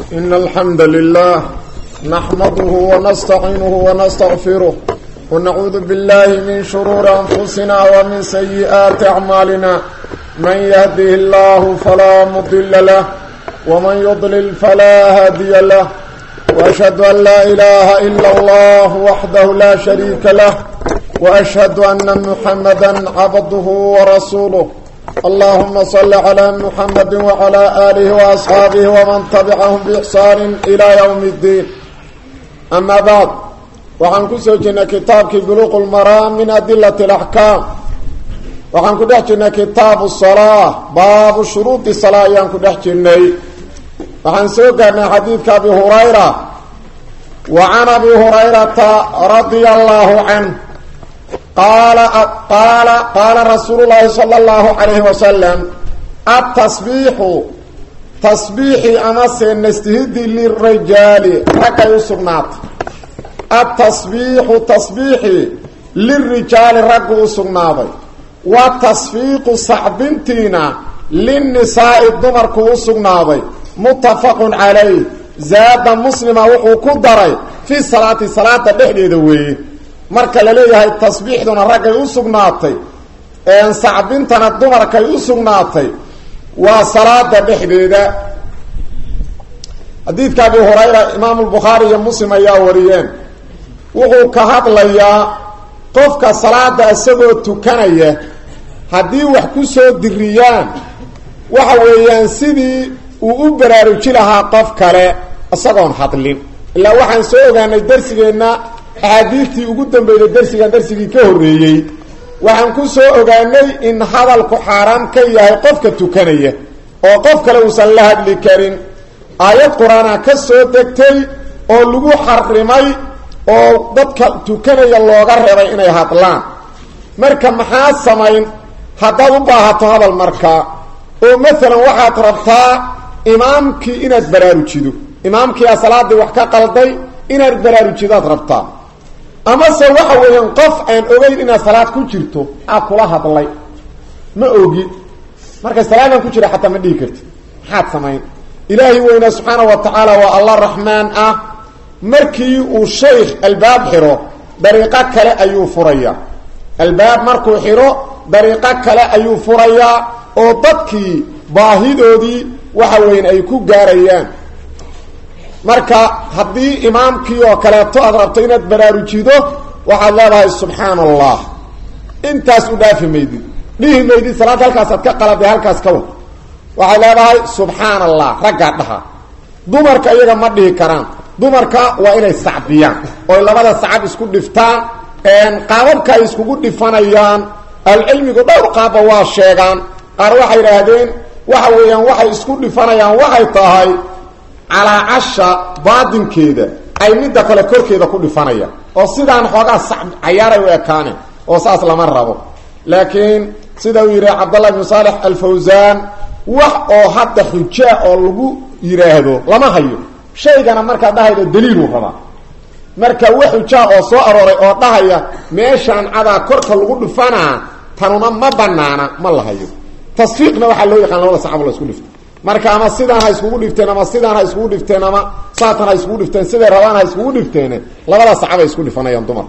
إن الحمد لله نحمده ونستعينه ونستغفره ونعوذ بالله من شرور أنفسنا ومن سيئات أعمالنا من يهده الله فلا مضل له ومن يضلل فلا هادي له وأشهد أن لا إله إلا الله وحده لا شريك له وأشهد أن محمدا عبده ورسوله اللهم صل على محمد وعلى آله وأصحابه ومن تبعهم بإحسان إلى يوم الدين أما بعد وعن كسوجنا كتابك بلوغ المرام من أدلة الأحكام وعن كدحجنا كتاب الصلاة باب شروط الصلاة يان كدحجنا وعن سوقنا حديث أبي هريرة وعن أبي هريرة رضي الله عنه قال قال قال رسول الله صلى الله عليه وسلم التصبيح تصبيح امس نستهد للرجال ركع يسقنات التصبيح تصبيح للرجال ركع يسقنات وتصفيق صعبنتنا للنساء الضمر كوسقنات متفق عليه زاد مسلم وحو كدري في صلاه صلاه دحديده ويه marka la leeyahay tasbiixduna raggay u sugnaatay een sacbintana dumarkay u sugnaatay waa salaada dhexdeeda xadiidka abi hurayra imaamu lbukhaari iyo muslim ayaa wariyeen wuxuu ka hadlayaa qofka salaada isagoo tukanaya haddii wax ku soo diriyaan waxa weeyaan sidii uu u baraaruji lahaa qof kale isagoon hadlin ilaa waxaan soo ogaanay darsigeenna axaadiistii ugu dambeeyday darsigan darsigii ka horreeyey waxaan ku soo ogaanay in hadalku xaaraan ka yahay qofka tukanaya oo qof kale uusan la hadli karin aayad qur-aana ka soo degtay oo lagu xarimay oo dadka tukanaya looga reebay inay hadlaan marka maxaa samayn haddaad u baahato hadal markaa oo maalan waxaad rabtaa imaamkii inaad baraarujido imaamkiia salaadii wax ka qalday inaad baraarujidaad rabtaa amase waxa weeyaan qof aan ogeyn inaad salaad ku jirto aa kula hadlay ma ogi marka salaadaan ku jira xataa ma dhihi karti maxaad samayn ilaahay weynaa subxaana wa tacaala waa allah raxmaan ah markii uu shaykh albaab xiro dariiqo kale ayuu furayaa albaab markuu xiro dariiqo kale ayuu furayaa oo dadkii baahidoodii waxa weyan ay ku gaarayaan marka haddii imaamkii oo kaleeto aad rabto inaad baraarujido waxaad leedahay subxaan allah intaas u dhaafi maydid dhihi maydid salaad halkaasaad ka qaladay halkaas ka wad waxaad leedahay subxaan allah raggaa dhaha dumarka iyaga ma dhihi karaan dumarka waa inay sacbiyaan oy labada sacab isku dhiftaan qaababka ay iskugu dhifanayaan ahlucilmigu dhowr qaabba waa sheegaan qaar waxay idhaahdeen waxa weeyaan waxay isku dhifanayaan waxay tahay calaa casha baadinkeeda ay midda kale korkeeda ku dhifanayaan oo sidaan xoogaa sac cayaaray u ekaaneen oo saas lama rabo laakiin sida uu yidhi cabdallah ibnu saalex alfawsaan wax oo hadda xujaa oo lagu yidhaahdo lama hayo shaygana markaa dhahayda daliiluu rabaa marka wax xujaa oo soo arooray oo dhahaya meeshaan cadaa korka lagu dhifanaa tanuna ma banaana ma la hayo tasfiiqna waxaa loo yaqaan labada sacab la isku dhifta marka ama sidaan ha iskugu dhifteen ama sidaan ha iskugu dhifteen ama saatan ha iskugu dhifteen siday rabaan ha iskugu dhifteen labada sacabay isku dhifanayaan dumar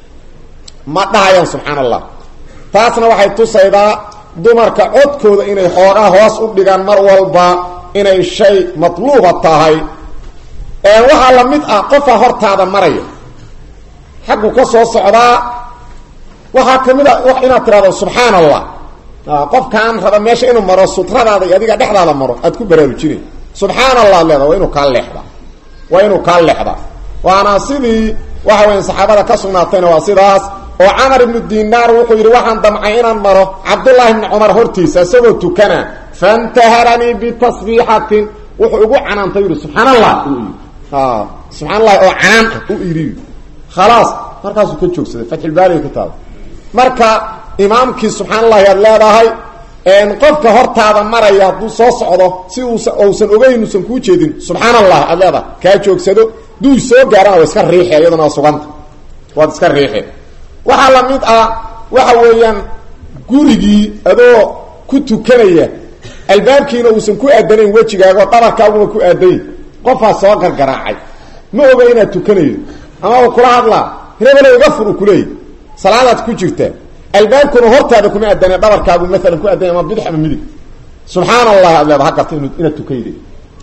ma dhahayaan subxaan allah taasna waxay tusaydaa dumarka codkooda inay xoogaa hoos u dhigaan mar walba inay shay matluuba tahay waxaa la mid ah qofaa hortaada maraya xaggu ka soo socdaa waxaa kamid a inaad tirahdo subxaan allah qofkaan raba meesha inuu maro sutradaada iyo adiga dhexdaada maro aad ku baraarujinay subxaan allah leeda waa inuu kaa leexdaa waa inuu kaa leexdaa waana sidii waxa weya saxaabada ka sugnaatayna waa sidaas oo camar ibnu dinaar wuxuu yidhi waxaan damcay inaan maro cabdullaahi ibni cumar hortiisa isagoo tukana fantaharanii bitasbiixatin wuxuu ugu canaantay yidhi subxaan allah subxaan allahi oo canaan ah u iri khalaas markaasuu ka joogsaday fatxulbaariga ku taada marka imaamkii subxaan allahi aad leedahay qofka hortaada maraya hadduu soo socdo si uusa uusan ogeyn uusan kuu jeedin subxaan allah aad leedahay kaa joogsado duu soo gaarana waa iska riixe iyaduna waa suganta waad iska riixe waxaa la mid ah waxa weeyaan gurigii adoo ku tukanaya albaabkiina uusan ku aadanayn wejigaaga oo dhabarkaaguma ku aadayn qofaa soo gargaraacay ma oga inaad tukanaydo ama u kula hadlaa hebelo iga fur u kuleeyay salaadaad ku jirtaa albaabkuna hortaada kuma adane dhabarkaagu maalan ku adanya ama bidix ama midig subxaan allah aad leeda ha garta inu inaad tukayday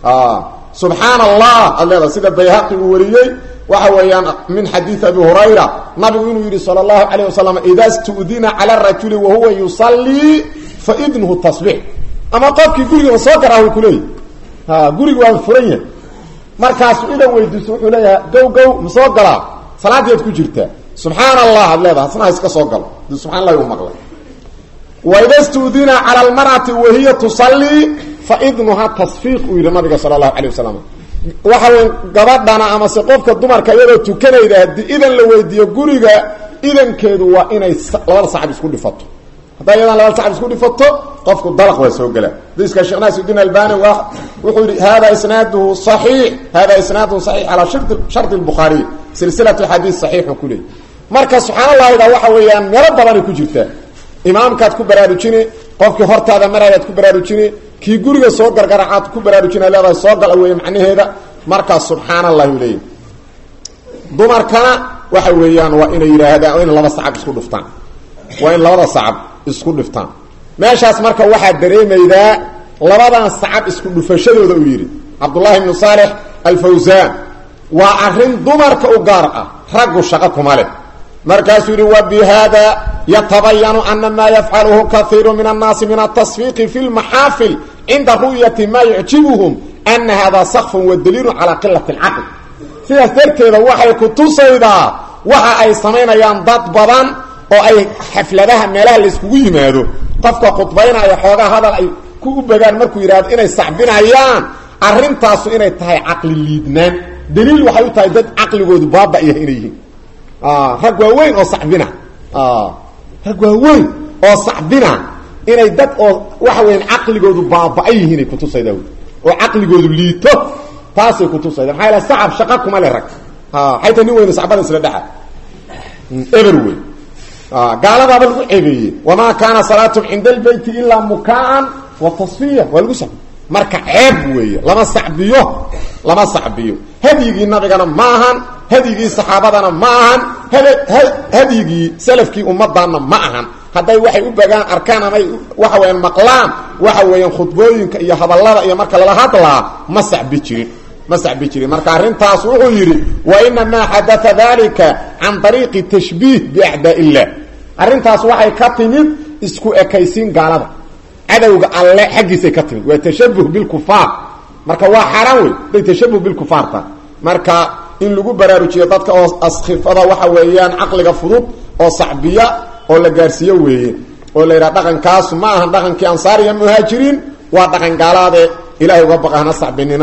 subxaan allah aad leeda sida bayhaqi uu wariyey waxa weeyaan min xadiid abi hurayra nabigu inuu yidhi sala allahu calayh wasalam ida studina cala rajuli wahuwa yusallii fa idnuhu tasbiix ama qofkii guriga ma soo garaahu kuleeyay ha guriga waa furan yahay markaasu idan weydiiso wuxuu leeyahay gow gow ma soo galaa salaadiiad ku jirtaa subxaan allah ad leedaha asnaha iska soo galo di subxan allahi u maqlay waida studina cala almar'ati wahiya tusallii fa idnuha tasfiiq uu yidhi nabiga sala allahu calayh wasalam waxa wey gabadhana amase qofka dumarka iyadoo tukanayda haddii idan la weydiiyo guriga idankeedu waa inay labada sacab isku dhifato haddaa iyadan labada sacab isku dhifato qofku dalaq waa soo gelaa diska sheekh naasiudiin albani waa wuxuu yihi hada isnaaduhu صaxiix hada isnaaduhu صaxiix calaa shardi الbukhaariy silsilatu xadiis صaxiixu ku leey marka subxaan allahida waxa weeyaan meelo badanay ku jirtaa imaamkaad ku baraarujini qofkii hortaada marayaad ku baraarujini kii guriga soo gargaracaad ku baraarujina leedahay soo gala weeye macnaheeda markaas subxaan allahi u leeyahy dumarkana waxa weeyaan waa inay yidhaahdaan waa in laba sacab isku dhuftaan waa in labada sacab isku dhiftaan meeshaas marka waxaa dareemaydaa labadan sacab isku dhufashadooda uu yidhi cabdullaahi ibnu saalex alfawsaan waa arrin dumarka u gaar ah raggu shaqo kuma leh markaasuu yidhi wa bi hada yatabayanu ana maa yafcaluhu kaiiru min annaasi min atasfiiqi fi lmaxaafil cinda ru'yati maa yucjibuhum ana hada sakfun wa daliilun calaa qilati alcaql sidaas darteeda waxay ku tusaydaa waxa ay samaynayaan dad badan oo ay xafladaha meelaha layskugu yimaado qofka khudbaynaya xoogaa hadal ay ku u begaan markuu yidhahdo inay sacbinayaan arrintaasu inay tahay caqli liidnaan daliil waxay u tahay dad caqligoodu baaba yahay inay yihiin rag waaweyn oo sacbina rag waaweyn oo sacbina inay dad oo waxa weyan caqligoodu baaba-a yihiinay kutusayda oo caqligoodu liito taasay kutusayda maxaa yaele sacab shaqa kuma le rag xayta nin weyne sacbada isla dhexa eber wey gaaladaaba lagu ceebeeyey wamaa kaana salaatum cinda albeyti ilaa mukaan wa tasfiya waa lagu sacbi marka ceeb weeye lama sacbiyo lama sacbiyo hadyigii nabigana ma ahan hadyigii saxaabadana ma ahan hadyigii salafkii ummadana ma ahan hadday waxay u bagaan arkaan amay waxa weyaan maqlaan waxa weeyaan khudbooyinka iyo hadallada iyo marka lala hadlaa ma sacbi jirin ma sacbi jirin marka arrintaas wuxuu yidhi wa inamaa xadaa dalika can ariiqi tashbiih biacdaa illah arrintaas waxay ka timid isku ekaysiin gaalada cadowga alle xaggiisay ka timid waa tashabuh bilkufaar marka waa xaaraan wey day tashabuh bilkufaarta marka in lagu baraarujiyo dadka oo askhifada waxa weeyaan caqliga fudud oo sacbiya oo la gaarsiiyo weeye oo la yidhaha dhaqankaasu ma ahan dhaqankii ansaariya muhaajiriin waa dhaqan gaalaade ilahay uga baqa hana sacbinina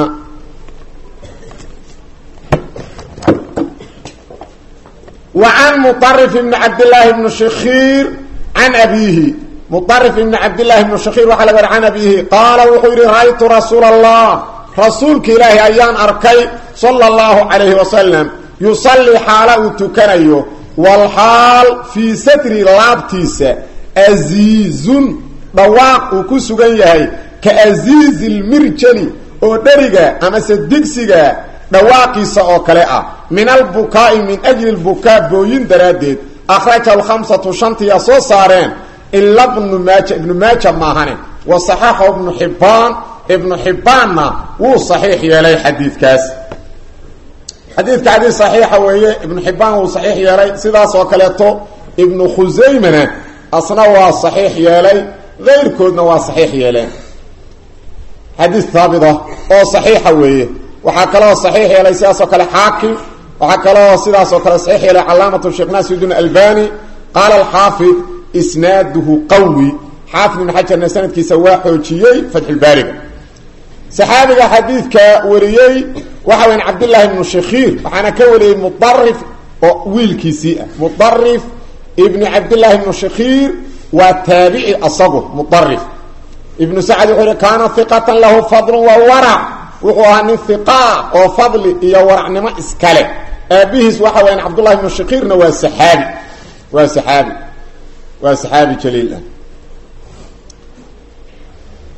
وعن مطرف بن عبد الله بن شخير عن أبيه مطرف بن عبد الله بن شخير وحل عن أبيه قال وحير رأيت رسول الله رسولك إلهي أيان أركي صلى الله عليه وسلم يصلي حاله تكنيه والحال في ستر لابتيس أزيز دواق وكسوغن يهي كأزيز المرجل ودرقة أما سدقسقة dhawaaqiisa oo kale ah min albukaa'i min ajli lbukaa booyin daraaddeed akhraja alkhamsatu shantiya soo saareen ila bnu maaja ibnu maaja maahane wa saxaxahu ibnu xibbaan ibnu xibbaanna wuu saxiix yeelay xadiidkaas xadiidka xadiid saxiixa weeye ibnu xibbaan wuu saxiix yeelay sidaas oo kaleeto ibnu khusaymana asna waa saxiix yeelay keyrkoodna waa saxiix yeeleen xadiis haabita oo saxiixa weeye waxaa kaloo saxiix yeelay sidaasoo kale xaakim waxaa kaloo sidaasoo kale saxiix yeelay calaamatu sheekh naasirudiin albani qaala alxaafid isnaaduhu qawi xaafid ibn xajarna sanadkiisa waa xoojiyey fatxulbaariga saxaabiga xadiidka wariyey waxa weyan cabdillaahi ibnu shakhiir waxaana ka wariyey mudarif oo wiilkiisii ah mudarif ibni cabdillaahi ibnu shakhiir waa taabici asagu mudarif ibnu sacad wuxuu yihi kaana iqatan lahu fadlun wa warac wuxuu ahaa nin iqaa oo fadli iyo waracnimo iskale aabihiis waxa weyaan cabdullahi ibnu shakiirna waa saxaabi waa saxaabi waa saxaabi jaliil ah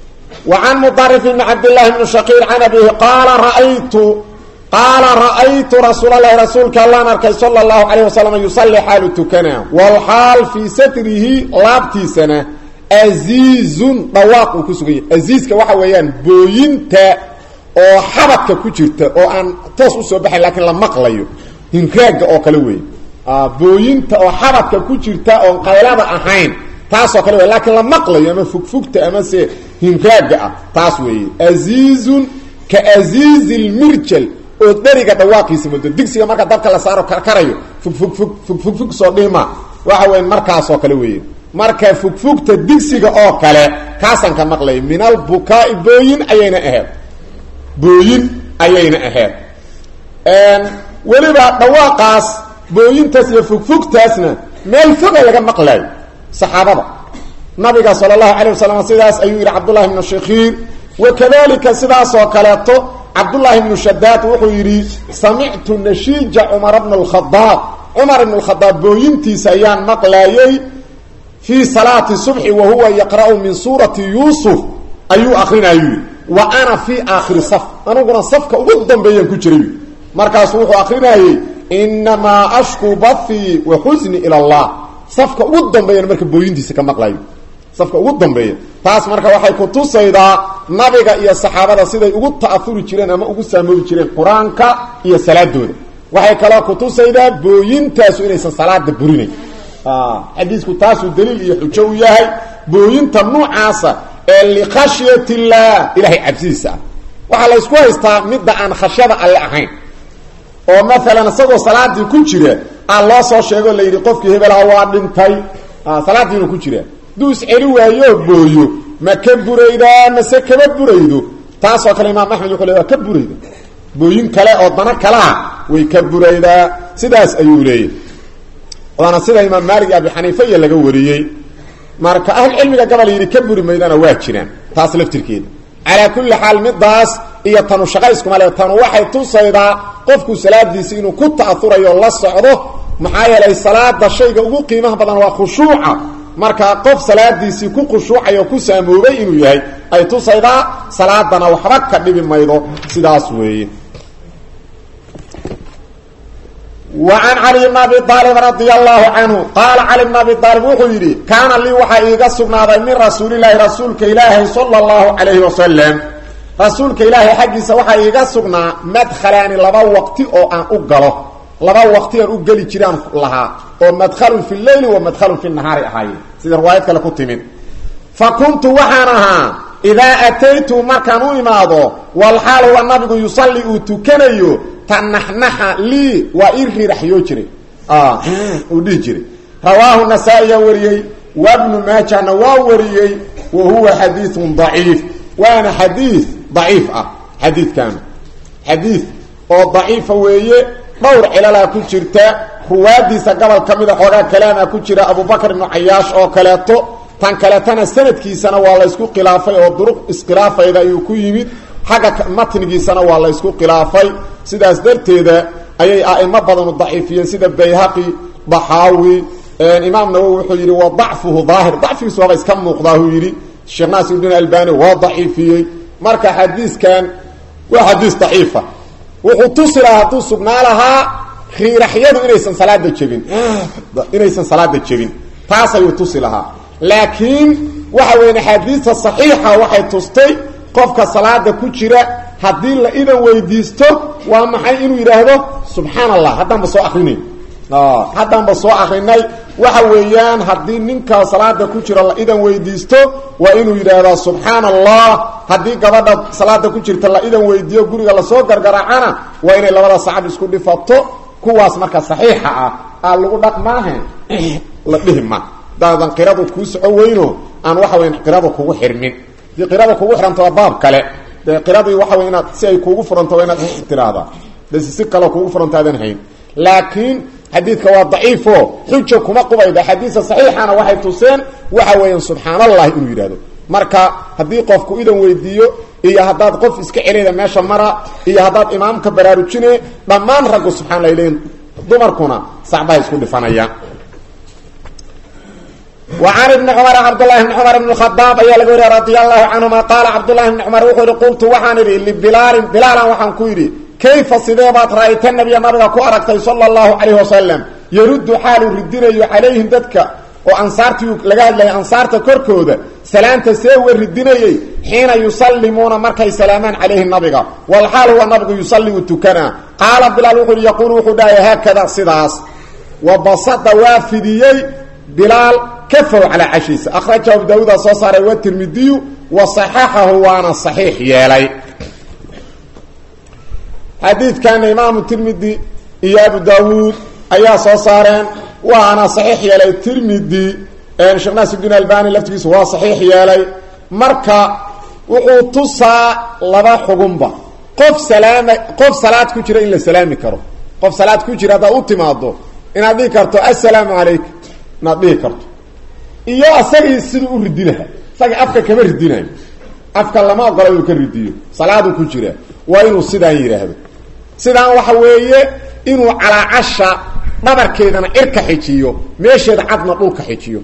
وعن مطرف بن عبد الله بن شقير عن أبيه قال رأيت قال رأيت رسول الله رسولك الله نركي صلى الله عليه وسلم يصلي حال تكنا والحال في ستره لابتي سنة أزيز رواق كسوغي أزيز كواحا ويان بوينتا oo xabadka ku jirta oo aan toos u soo baxay laakiin la maqlayo hinraaga oo kale weey booyinta oo xabadka ku jirta oo qaylada ahayn taasoo kale wey laakiin la maqlayo ama fogfogta ama se hinraaga ah taas weeye aziizun ka aziizi lmirjal oo dheriga dhawaaqiisa muddo digsiga marka dabka la saaro karkarayo fogfogfog fogfogfog soo dhima waxa weya markaasoo kale weeye marka fogfogta digsiga oo kale kaasaan ka maqlay min albukaai booyin ayayna ahayd booyin ayayna ahayd weliba dhawaaqaas booyintaas iyo fogfogtaasna meel foga laga maqlaayo saxaabada nabiga sala allahu calay wasalam sidaas ayuu yidhi cabdullahi ibnu shakhiir wakadalika sidaasoo kaleeto cabdullaahi ibnu shadaad wuxuu yidhi samictu nashiija cumara bna alkhadaab cumar ibn alkhadaab booyintiisa ayaan maqlaayey fii salaati subxi wa huwa yaqra'u min suurati yuusuf ayuu akrinayuu wa ana fii aakhiri saf aniguna safka ugu dambeeyaan ku jiray markaasuu wuxuu akrinayey inamaa ashku bathii wa xusni ila allah safka ugu dambeeyan marka booyintiisa ka maqlayo safka ugu dambeeya taas marka waxay ku tusaydaa nabiga iyo saxaabada siday ugu ta'ahuri jireen ama ugu saamoobi jireen qur-aanka iyo salaadooda waxay kaloo ku tusaydaa booyintaasu inaysan salaada burinayn xadiisku taasuu daliil iyo xujo u yahay booyinta nuucaasa ee likhashyat illaah ilahay cabsidiisa ah waxaa la ysku haystaa midda aan khashyada alle ahayn oo maalan isagoo salaadii ku jira aa loo soo sheego la yidhi qofkii hebelaha waa dhintay salaadiinu ku jira hadduu isceli waayo booyo ma ka buraydaa mase kama buraydo taasoo kale imaam axmed wuxuu le waa ka burayda booyin kale oo dana kalea way ka buraydaa sidaas ayuu leeyahy waana sida imaam maalik iyo abi xaniifa iyo laga wariyey marka ahlucilmiga gabal yidhi ka buri maydana waa jiraan taas laftirkeeda calaa kulli xaal midaas iyo tanu shaqayskuma le tanu waxay tusaydaa qofku salaadiisi inuu ku ta'ahurayo la socdo maxaa yeelay salaada shayga ugu qiimaha badan waa khushuuca marka qof salaadiisii ku khushuucay oo ku saamoobay inuu yahay ay tusaydaa salaadana waxba ka dhibi maydo sidaas weeye وعن علي بن أبي طالب رضي الله عنه قال علي بن أبي طالب وحيري كان لي وحا إيغا سقناضي من رسول الله رسولك إلهي صلى الله عليه وسلم رسولك إلهي حقيسا وحا إيغا سقنا مدخلان لبا وقت أو أن أقله لبا وقت أن أقلي جيران لها ومدخل في الليل ومدخل في النهار أحاي سيدة رواية كلا كنت من فكنت وحانها إذا أتيت مركانو إماضو والحال هو النبي يصلي أتكنيو تنحنح لي وإرهي رح يجري آه ودي جري رواه النسائي وريي وابن ماجه نوا وريي وهو حديث ضعيف وانا حديث ضعيف اه حديث كان حديث او ضعيف ويه دور عللا كجرتا رواديسا قبل كميده خوغا كلام كجرا ابو بكر بن عياش او كلاتو tan kaletana sanadkiisana waa la isku khilaafay oo duruq iskhilaafayda ayuu ku yimid xagga matnigiisana waa la isku khilaafay sidaas darteeda ayay a'imo badan u daciifiyeen sida bayhaqi daxaawi imaam nawowi wuxuu yidhi wa dacfuhu daahir dacfigiisu waaba iska muuqdaa uu yidhi sheekh naasir ibn albani waa daciifiyey marka xadiiskan waa xadiis daciifa wuxuu tusi lahaa hadduu sugnaa lahaa riiraxyadu inaysan salaada jebin inaysan salaada jebin taas ayuu tusi lahaa laakiin waxa weyn axaadiista saxiixa waxay tustay qofka salaada ku jira haddii la idan weydiisto waa maxay inuu yidhaahdo subxaan allah haddaanba soo akrinay haddaanba soo akrinay waxa weeyaan haddii ninka salaada ku jira la idan weydiisto waa inuu yidhaahdaa subxaan allah haddii gabadha salaada ku jirta la idan weydiiyo guriga lasoo gargaraacana waa inay labada sacab isku dhifato kuwaas marka saxiixa ah aa lagu dhaqmaahe la dhihi ma daadan qiradu kuu soco weyno aan waxa weyn qirada kugu xirmin dii qirada kugu xiranto waa baab kale dee qiradii waxa wey inaad si ay kuugu furanto waa inaad tiraahdaa bas si kaleo kuugu furanto aadan hayn laakiin xadiidka waa daciifo xuja kuma qubayda xadiisa saxiixana waxay tuseen waxa weeyaan subxaan allahi inuu yidhahdo marka haddii qofku idan weydiiyo iyo haddaad qof iska celeyda meesha mara iyo haddaad imaamka baraarujine dhammaan raggu subxaan lah leeyiin dumarkuna sacbahay isku dhifanayaan wa can ibni cumar cabdullahi bni cumar ibn khadaab ayaa laga wariya radia allahu canhuma qaala cabdullahi bni cumar wuxuu yihi qultu waxaan idhi libilaalin bilaalan waxaan ku yidhi kayfa sidee baad ra'ayta nabiya nabiga ku aragtay sala allahu calayh wasalam yaruddu xaaluu ridinayo calayhim dadka oo ansaartii laga hadlayay ansaarta korkooda salaanta see uga ridinayey xiina yusallimuuna markay salaamaan calayhi nabiga walxaal huwa nabigu yusallimu tukanaa qaala bilaal wuxuu yihi yaquulu wuxuu dhahay haakada sidaas wa basada waa fidiyey bilaal kafow calaa cashiisa akhrajahu abu daawuuda soo saaray wa tirmidiyu wa saxaxahu waana saxiix yeelay xadiidkana imaamu tirmidi iyo abu daawuud ayaa soo saareen waana saxiix yeelay tirmidi sheekh naasirudiin albani laftigiisu waa saxiix yeelay marka wuxuu tusaa laba xugunba qof salaama qof salaad ku jira in la salaami karo qof salaad ku jira haddaad u timaado inaad dhihi karto assalaamu calaykum inaad dhihi karto iyo asagii siduu u ridi lahaa isagii afka kama ridinayo afka lama ogola inuu ka ridiyo salaaduu ku jira waa inuu sidaan yidhaahdo sidaan waxa weeye inuu calaacasha dhabarkeedana cirka xijiyo meesheeda cadna dhulka xijiyo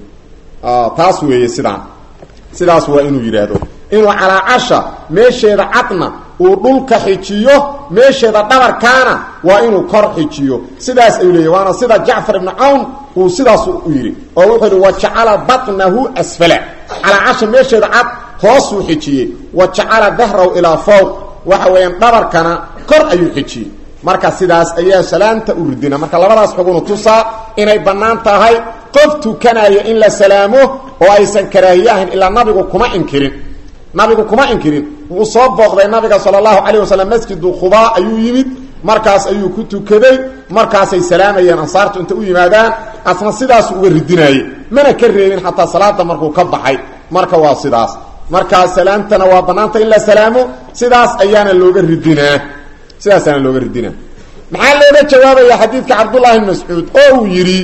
taas weeye sidaan sidaas waa inuu yidhaahdo inuu calaacasha meesheeda cadna uu dhulka xijiyo meesheeda dhabarkaana waa inuu kor xijiyo sidaas ayuu leeyahy waana sida jacfar ibnu cawn uu sidaas u yidhi oo wuxuu yidhi wajacala batnahu asfala calaacasha meesheeda cad hoosuu xijiyey wa jacala dahrahu ilaa fowq waxa weeyaan dhabarkana kor ayuu xijiyey marka sidaas ayaa salaanta u ridina marka labadaas xugunu tusaa inay bannaan tahay qof tukanaya in la salaamo oo aysan karaahiye ahayn ilaa nabigu kuma inkirin nabigu kuma inkirin wuu soo booqday nabiga sala allahu calayh wasalam masjidu khubaa ayuu yimid markaas ayuu ku tukaday markaasay salaamayeen ansaartu inta u yimaadaan asna sidaasu uga ridinaaye mana ka reebin xataa salaada markuu ka baxay marka waa sidaas markaa salaamtana waa bannaanta in la salaamo sidaas ayaana looga ridinaa sidaasaana looga ridinaa maxaa looga jawaabaya xadiidka cabdullahi bn mascuud oo uu yidhi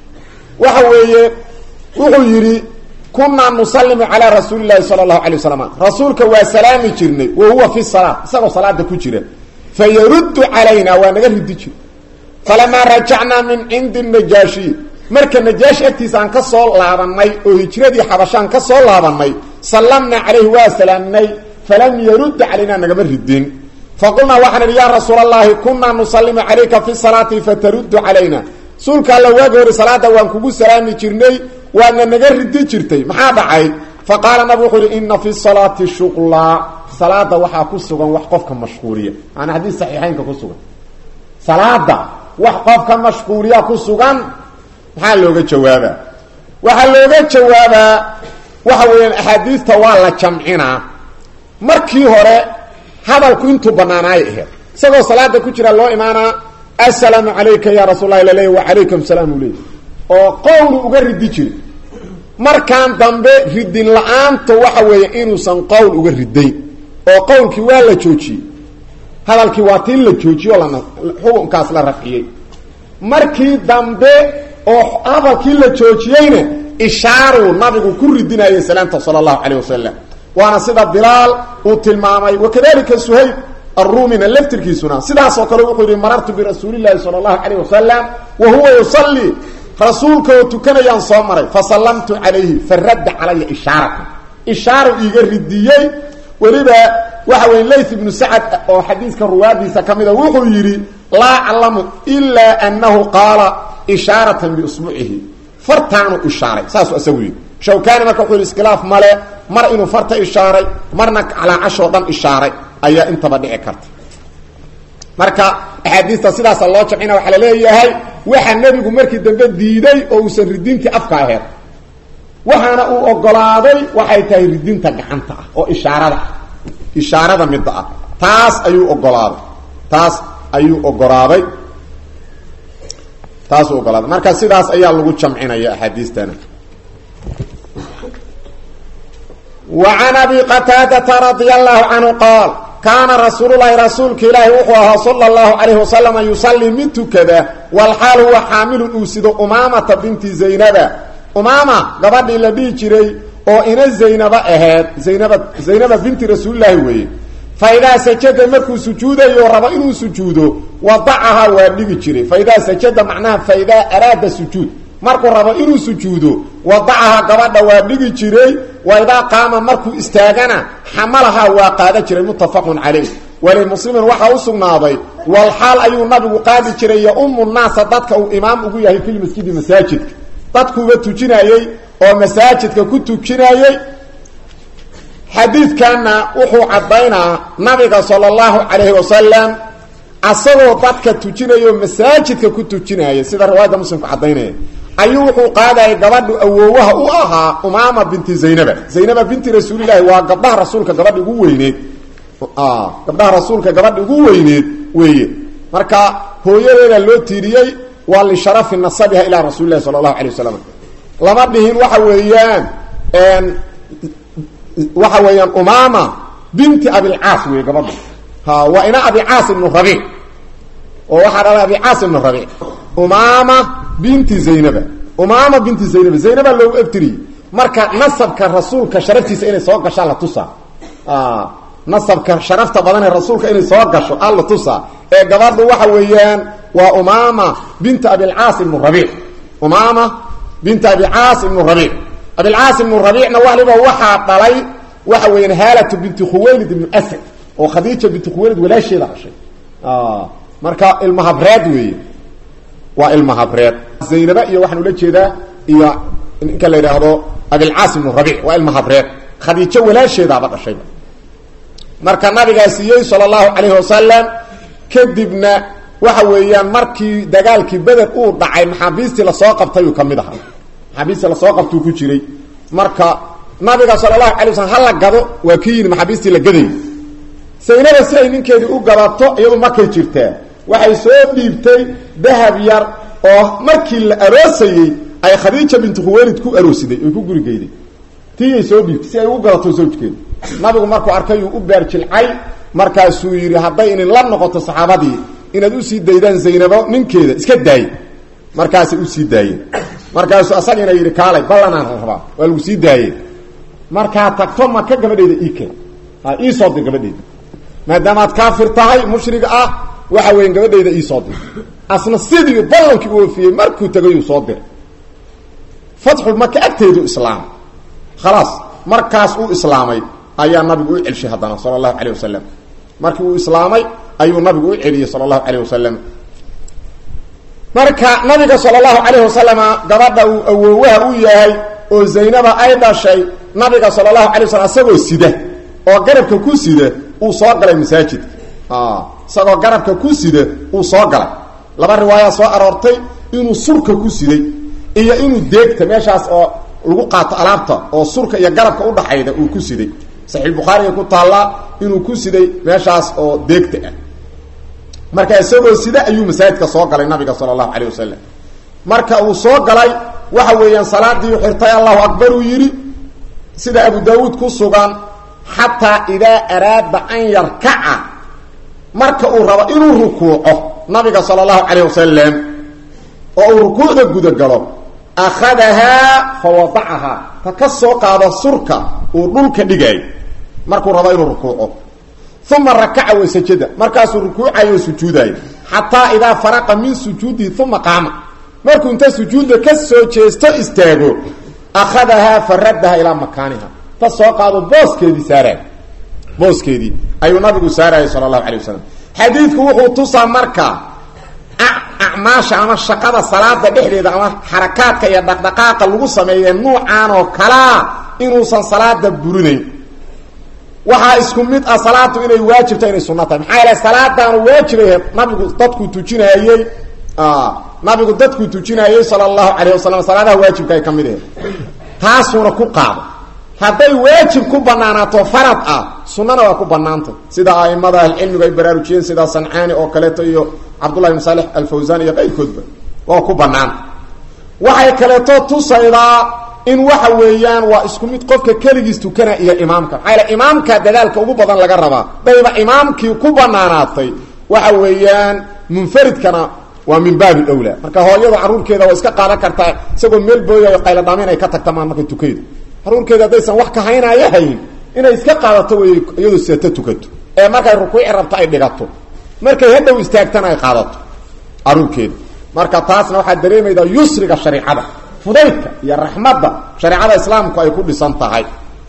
waxa weeye wuxuu yidhi kunaa nusalimu calaa rasuuli llahi sala allahu alay wasalam rasuulka waa salaami jirnay wa huwa fi salaat isagoo salaada ku jira fayaruddu calayna waa naga ridi jir falamaa rajacnaa min cindi najaashi marka najaashi agtiisa aan ka soo laabanay oo hijradii xabashaan ka soo laabanay sallamnaa calayhi waa salaamnay falam yarudda calayna nagama ridin faqulnaa waxaan idhi yaa rasuul allahi kunaa nusalimu calayka fi salaati fataruddu calayna rasuulka alla waagi hori salaada waan kugu salaami jirnay waadna naga ridi jirtay maxaa dhacay fa qaala nabig wuxuu yidhi ina fi salaati shuqlaa salaada waxaa ku sugan wax qofka mashquuliya maana xadiis saxiixeynka ku sugan salaada wax qofka mashquuliya ku sugan maxaa looga jawaabaa waxaa looga jawaabaa waxa weeyaan axaadiista waa la jamcinaa markii hore hadalku intuu banaanaay aheed isagoo salaada ku jira loo imaanaa assalaamu calayka ya rasuul lahi laleeya wacalaykum salaam u leey oo qowlu uga ridi jiri markaan dambe ridin la-aanta waxa weeye inuusan qowl uga ridayn oo qowlkii waa la joojiyey hadalkii waa tii la joojiyey oo lana xukunkaas la rafciyey markii dambe oo hadalkii la joojiyeyna ishaaruu nabigu ku ridinayay salaamta sala allahu calayh wasalam waana sida bilaal uu tilmaamay wakadalika suhayb arumina laftirkiisuna sidaasoo kale wuxuu yihi marartu birasuulillahi sala allahu calayh wasalam wa huwa yusallii rasuulka oo tukanayaan soo maray fasallamtu calayhi faradda calaya ishaaratan ishaaru iiga ridiyey weliba waxa weye layth ibnu sacad oo xadiiska ruwaadiisa ka mida wuxuu yidhi laa aclamu ilaa annahu qaala ishaaratan biusbuucihi fartaanu ishaaray saasuu isagu yidhi shawkani marka wuxuu yidhi iskhilaaf male mar inuu farta ishaaray marna calaacashoo dhan ishaaray ayaa intaba dhici karta marka axaadiista sidaasa loo jamcina waxaa laleeyahay waxa nebigu markii dambe diiday oo uusan ridintii afka aheed waxaana uu ogolaaday waxay tahay ridinta gacanta ah oo ishaarada ah ishaarada midda ah taas ayuu ogolaaday taas ayuu ogolaaday taasuu ogolaaday marka sidaas ayaa lagu jamcinaya axaadiistana وعن أبي qتاadة رضي الله عنه qاaل كاana رasuuل الlahi rasuulka ilaahi wuxuu ahaa slى الlaه عليه وسلم يuصلي mid tukada والxaal huwa xaamilu uu sido umaamata binti زaynaba umaama gabadhii la dhihi jiray oo ina zaynaba aheed zaynaba zaynaba binti rasuulilahi weeye faidaa sajada markuu sujuudayo rabo inuu sujuudo wadacahaa waa dhigi jiray faidaa sajada macnaha faidaa araada sujuud markuu rabo inuu sujuudo wadacaha gabadha waa dhigi jiray wa idaa qaama markuu istaagana xamalahaa waa qaada jiray muttafaqun calayh walimuslimin waxaa u sugnaaday walxaal ayuu nabigu qaadi jiray yaumu naasa dadka uu imaam ugu yahay filmasjidi masaajidka dadkuuba tujinayey oo masaajidka ku tujinayey xadiidkanna wuxuu caddaynaa nabiga sala allahu calayhi wasalam asagoo dadka tujinayo masaajidka ku tujinaya sida riwaayadda muslimku caddaynaya ayuu wuxuu qaadayay gabadhu awoowaha u ahaa umaama binti zaynaba zaynaba binti rasuulilaahi waa gabdhaha rasuulka gabadha ugu weyneed gabdhaha rasuulka gabadha ugu weyneed weeye marka hooyadeeda loo tiiriyey waa lisharafi nasabiha ilaa rasuulilahi sala allahu alay wasalam lama dhihin waxa weeyaan waxa weeyaan umaama binti abilcaas wey gabadha ha waa ina abicaas ibnu rabiic oo waxaa dhalay abicaas ibnu rabiic umaama binti zaynaba umaama binti zaynaba zaynaba loogu ebtiriyey marka nasabka rasuulka sharaftiisa inay soo gashaan la tusaa nasabka sharafta badan ee rasuulka inay soo gasho aan la tusaa ee gabadhu waxa weeyaan waa umaama binti abilcaas ibnu rabiic umaama binti abicaas ibnu rabiic abilcaas ibnu rabiicna waliba waxaa dhalay waxa weeyaan haalatu binti khuwaylid ibnu asad oo khadiija binti khuwaylid walaasheeda dhashay marka ilmahabreed weeye waa ilmahabreed zaynaba iyo waxaan ula jeedaa iyo ninka la yidhaahdo abilcaas ibnu rabiic waa ilmahabreed khadiijo walaasheedaaba dhashayba marka nabigaa siiyey sala allahu calayhi wasalam kadibna waxa weeyaan markii dagaalkii beder uu dhacay maxaabiistii lasoo qabtayuu ka mid ahaa maxaabiistii lasoo qabtuu ku jiray marka nabiga sala allahu alay waslm hala gado waa kii yidhi maxaabiistii la gaday saynaba si ay ninkeedii u gadato iyadu markay jirtaa waxay soo dhiibtay dahab yar oo markii la aroosayey ay khadiija bintu khuwaylid ku aroosiday oy ku gurigeyday tiiyay soo dhiibtay si ay ugu gadato zawjkeedu nabigu markuu arkay uu u beerjilcay markaasuu yidhi hadday inin la noqoto saxaabadii inaad usii daydaan zaynabo ninkeeda iska daay markaasay usii daayeen markaasuu asagiina yidhi kaalay ballanaan rabaa waa lagu sii daayey markaa tagto maka gabadheeda iike iisoo dir gabadheeda maadaamaad kaafir tahay mushrig ah waxa weya gabadheyda iisoo dir asna sidii ballankii u oofiyey markuu tegayuu soo diray fatxu maka agteedu islaam khalaas markaas uu islaamay ayaa nabigu u celshay haddana sala allahu calayh wasalam markii uu islaamay ayuu nabigu u celiyey sala allahu calayh wasalam marka nabiga sala allahu calayh wasalama gabadha uu awoowaha u yahay oo zaynaba ay dhashay nabiga sala allahu alay waslam isagoo sida oo garabka ku sida uu soo galay masaajidka isagoo garabka ku sida uu soo galay laba riwaaya soo aroortay inuu surka ku siday iyo inuu deegta meeshaas oo lagu qaato alaabta oo surka iyo garabka udhaxayda uu ku siday saxiix bukhaariga ku taallaa inuu ku siday meeshaas oo deegta ah marka isagoo sida ayuu masaajidka soo galay nabiga sala allahu calayh wasalam marka uu soo galay waxa weeyaan salaadii xirtay allahu akbar uu yidhi sida abu daawuud ku sugan xataa idaa araada an yarkaca marka uu rabo inuu rukuuco nabiga sala allahu calayh wasalam oo uu rukuucda gudagalo akhadahaa fa wadacahaa ta ka soo qaado surka uu dhulka dhigaayo markuu rabo inuu rukuuco uma rakaca wa sajada markaasuu rukuucayo o sujuudayo xataa idaa faraqa min sujuudihi uma qaama markuu inta sujuudda ka soo jeesto istaago akhadahaa fa raddaha ilaa makaaniha ta soo qaado booskeedii saaraay booskeedii ayuu nabigu saarayay sala allahu calay wasalam xadiidku wuxuu tusaa marka acmaasha ama shaqada salaada dhexdeeda ama xarakaadka iyo dhaqdhaqaaqa lagu sameeye nuucaan oo kalaa inuusan salaada burinayn waxaa isku mid ah salaadu inay waajibta inay sunno tahay maxaa yeele salaadaanu waajibay nabigu dadkuu tujinayey nabigu dadkuu tujinayey sala allahu calayh wasalam salaadaha waajibka ay ka mid ahayd taasuuna ku qaado hadday waajib ku banaanaato farad ah sunnana waa ku banaantay sida aimada ahlicilmigu ay baraarujiyeen sida sancaani oo kaleeto iyo cabdullahi ibn saalix alfawsaan iyo qayrkoodba waa ku banaanta waxay kaleeto tusaydaa in waxa weeyaan waa isku mid qofka keligiis tukana iyo imaamka maxaa yaele imaamka dadaalka ugu badan laga rabaa dayba imaamkii ku banaanaatay waxa weeyaan munfaridkana waa min baabi owla marka hooyada caruurkeeda waa iska qaadan kartaa isagoo meel booyayo qayladhaameyn ay ka tagtamaan markay tukaydo caruurkeeda haddaysan wax ka haynaayo hayn inay iska qaadato wey iyadoo seeta tukato ee markay rukuuci rabto ay dhigato markay hadhow istaagtana ay qaadato caruurkeeda marka taasna waxaa dareemaydaa yusriga shareicada fudaydka iyo raxmadda shareecada islaamku ay ku dhisan tahay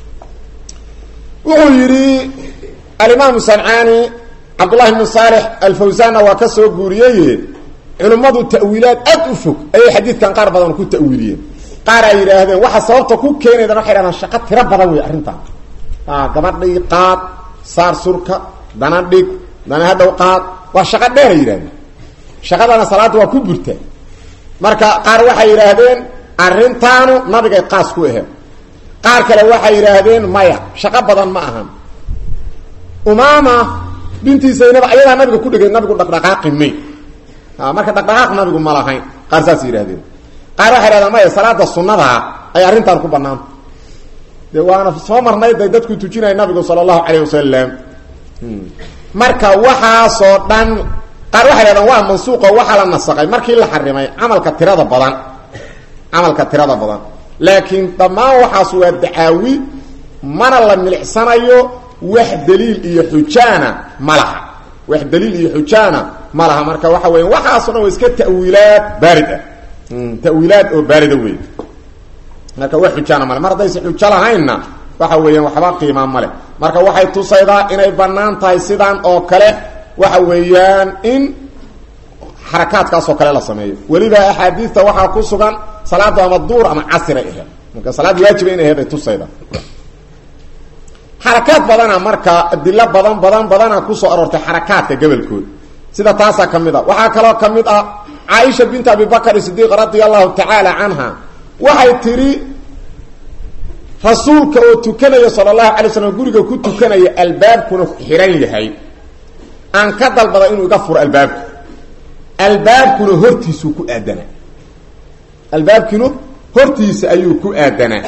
wuxuu yidhi alimaamu sancaani cabdullahi bnu saalix alfawsanna waa ka soo guuriyey culimmadu ta'wiilaad aad u fog ayay xadiidkan qaar badan ku ta'wiiliyeen qaar ay yidhaahdeen waxa sababta ku keenaydan waxay hahdaan shaqo tiro badan wey arrintan gabadhii qaad saar surka dana dhig dana hadhow qaad waa shaqo dheeray yidhahdeen shaqadana salaadda waa ku burta marka qaar waxay yidhaahdeen arrintaanu nabigay qaas ku aheed qaar kale waxay yidhaahdeen maya shaqo badan ma ahan umaama bintii zaynab ayadaa nabiga ku dhegay nabigu dhaqdhaqaaqi may marka dhaqdhaqaaq nabigu ma lahayn qaar saas yidhahdeen qaar waxay yidhahdeen maya salaada sunnadaa ay arrintaan ku banaanta de waana soo marnay day dadku tujinaya nabigu sala allahu calayh wasalam marka waxaasoo dhan qaar waxay yidhahdeen waa mansuuqo waxaa la nasaqay markii la xarimay camalka tirada badan camalka tirada badan laakiin dhammaan waxaas waa dacaawi mana la milicsanayo wax daliil iyo xujaana ma laha wax daliil iyo xujaana ma laha marka waxa weya waxaaso dhan waa iska ta'wiilaad baarid ah ta'wiilaad oo baarida wey marka wax xujaana male mar haddaysa xujo lahaynna waxa weeyaan waxba qiimaa male marka waxay tusaydaa inay bannaan tahay sidaan oo kale waxa weeyaan in xarakaadkaasoo kale la sameeyo weliba axaadiista waxaa ku sugan salaadu ama duur ama casiray aheed marka salaad waajiba inay aheed ay tusayda xarakaad badana marka adilo badan badan badana kusoo aroortay xarakaadka gobolkooda sida taasaa ka mid a waxaa kaloo ka mid ah caaisha bint abi bakr sidiiq radia allahu tacaala canha waxay tidhi rasuulka oo tukanaya sala allahu alay slam guriga ku tukanaya albaabkuna xiran yahay aan ka dalbada inuu iga furo albaabka albaabkuna hortiisuu ku aadanaa albaabkiinu hortiisa ayuu ku aadanaa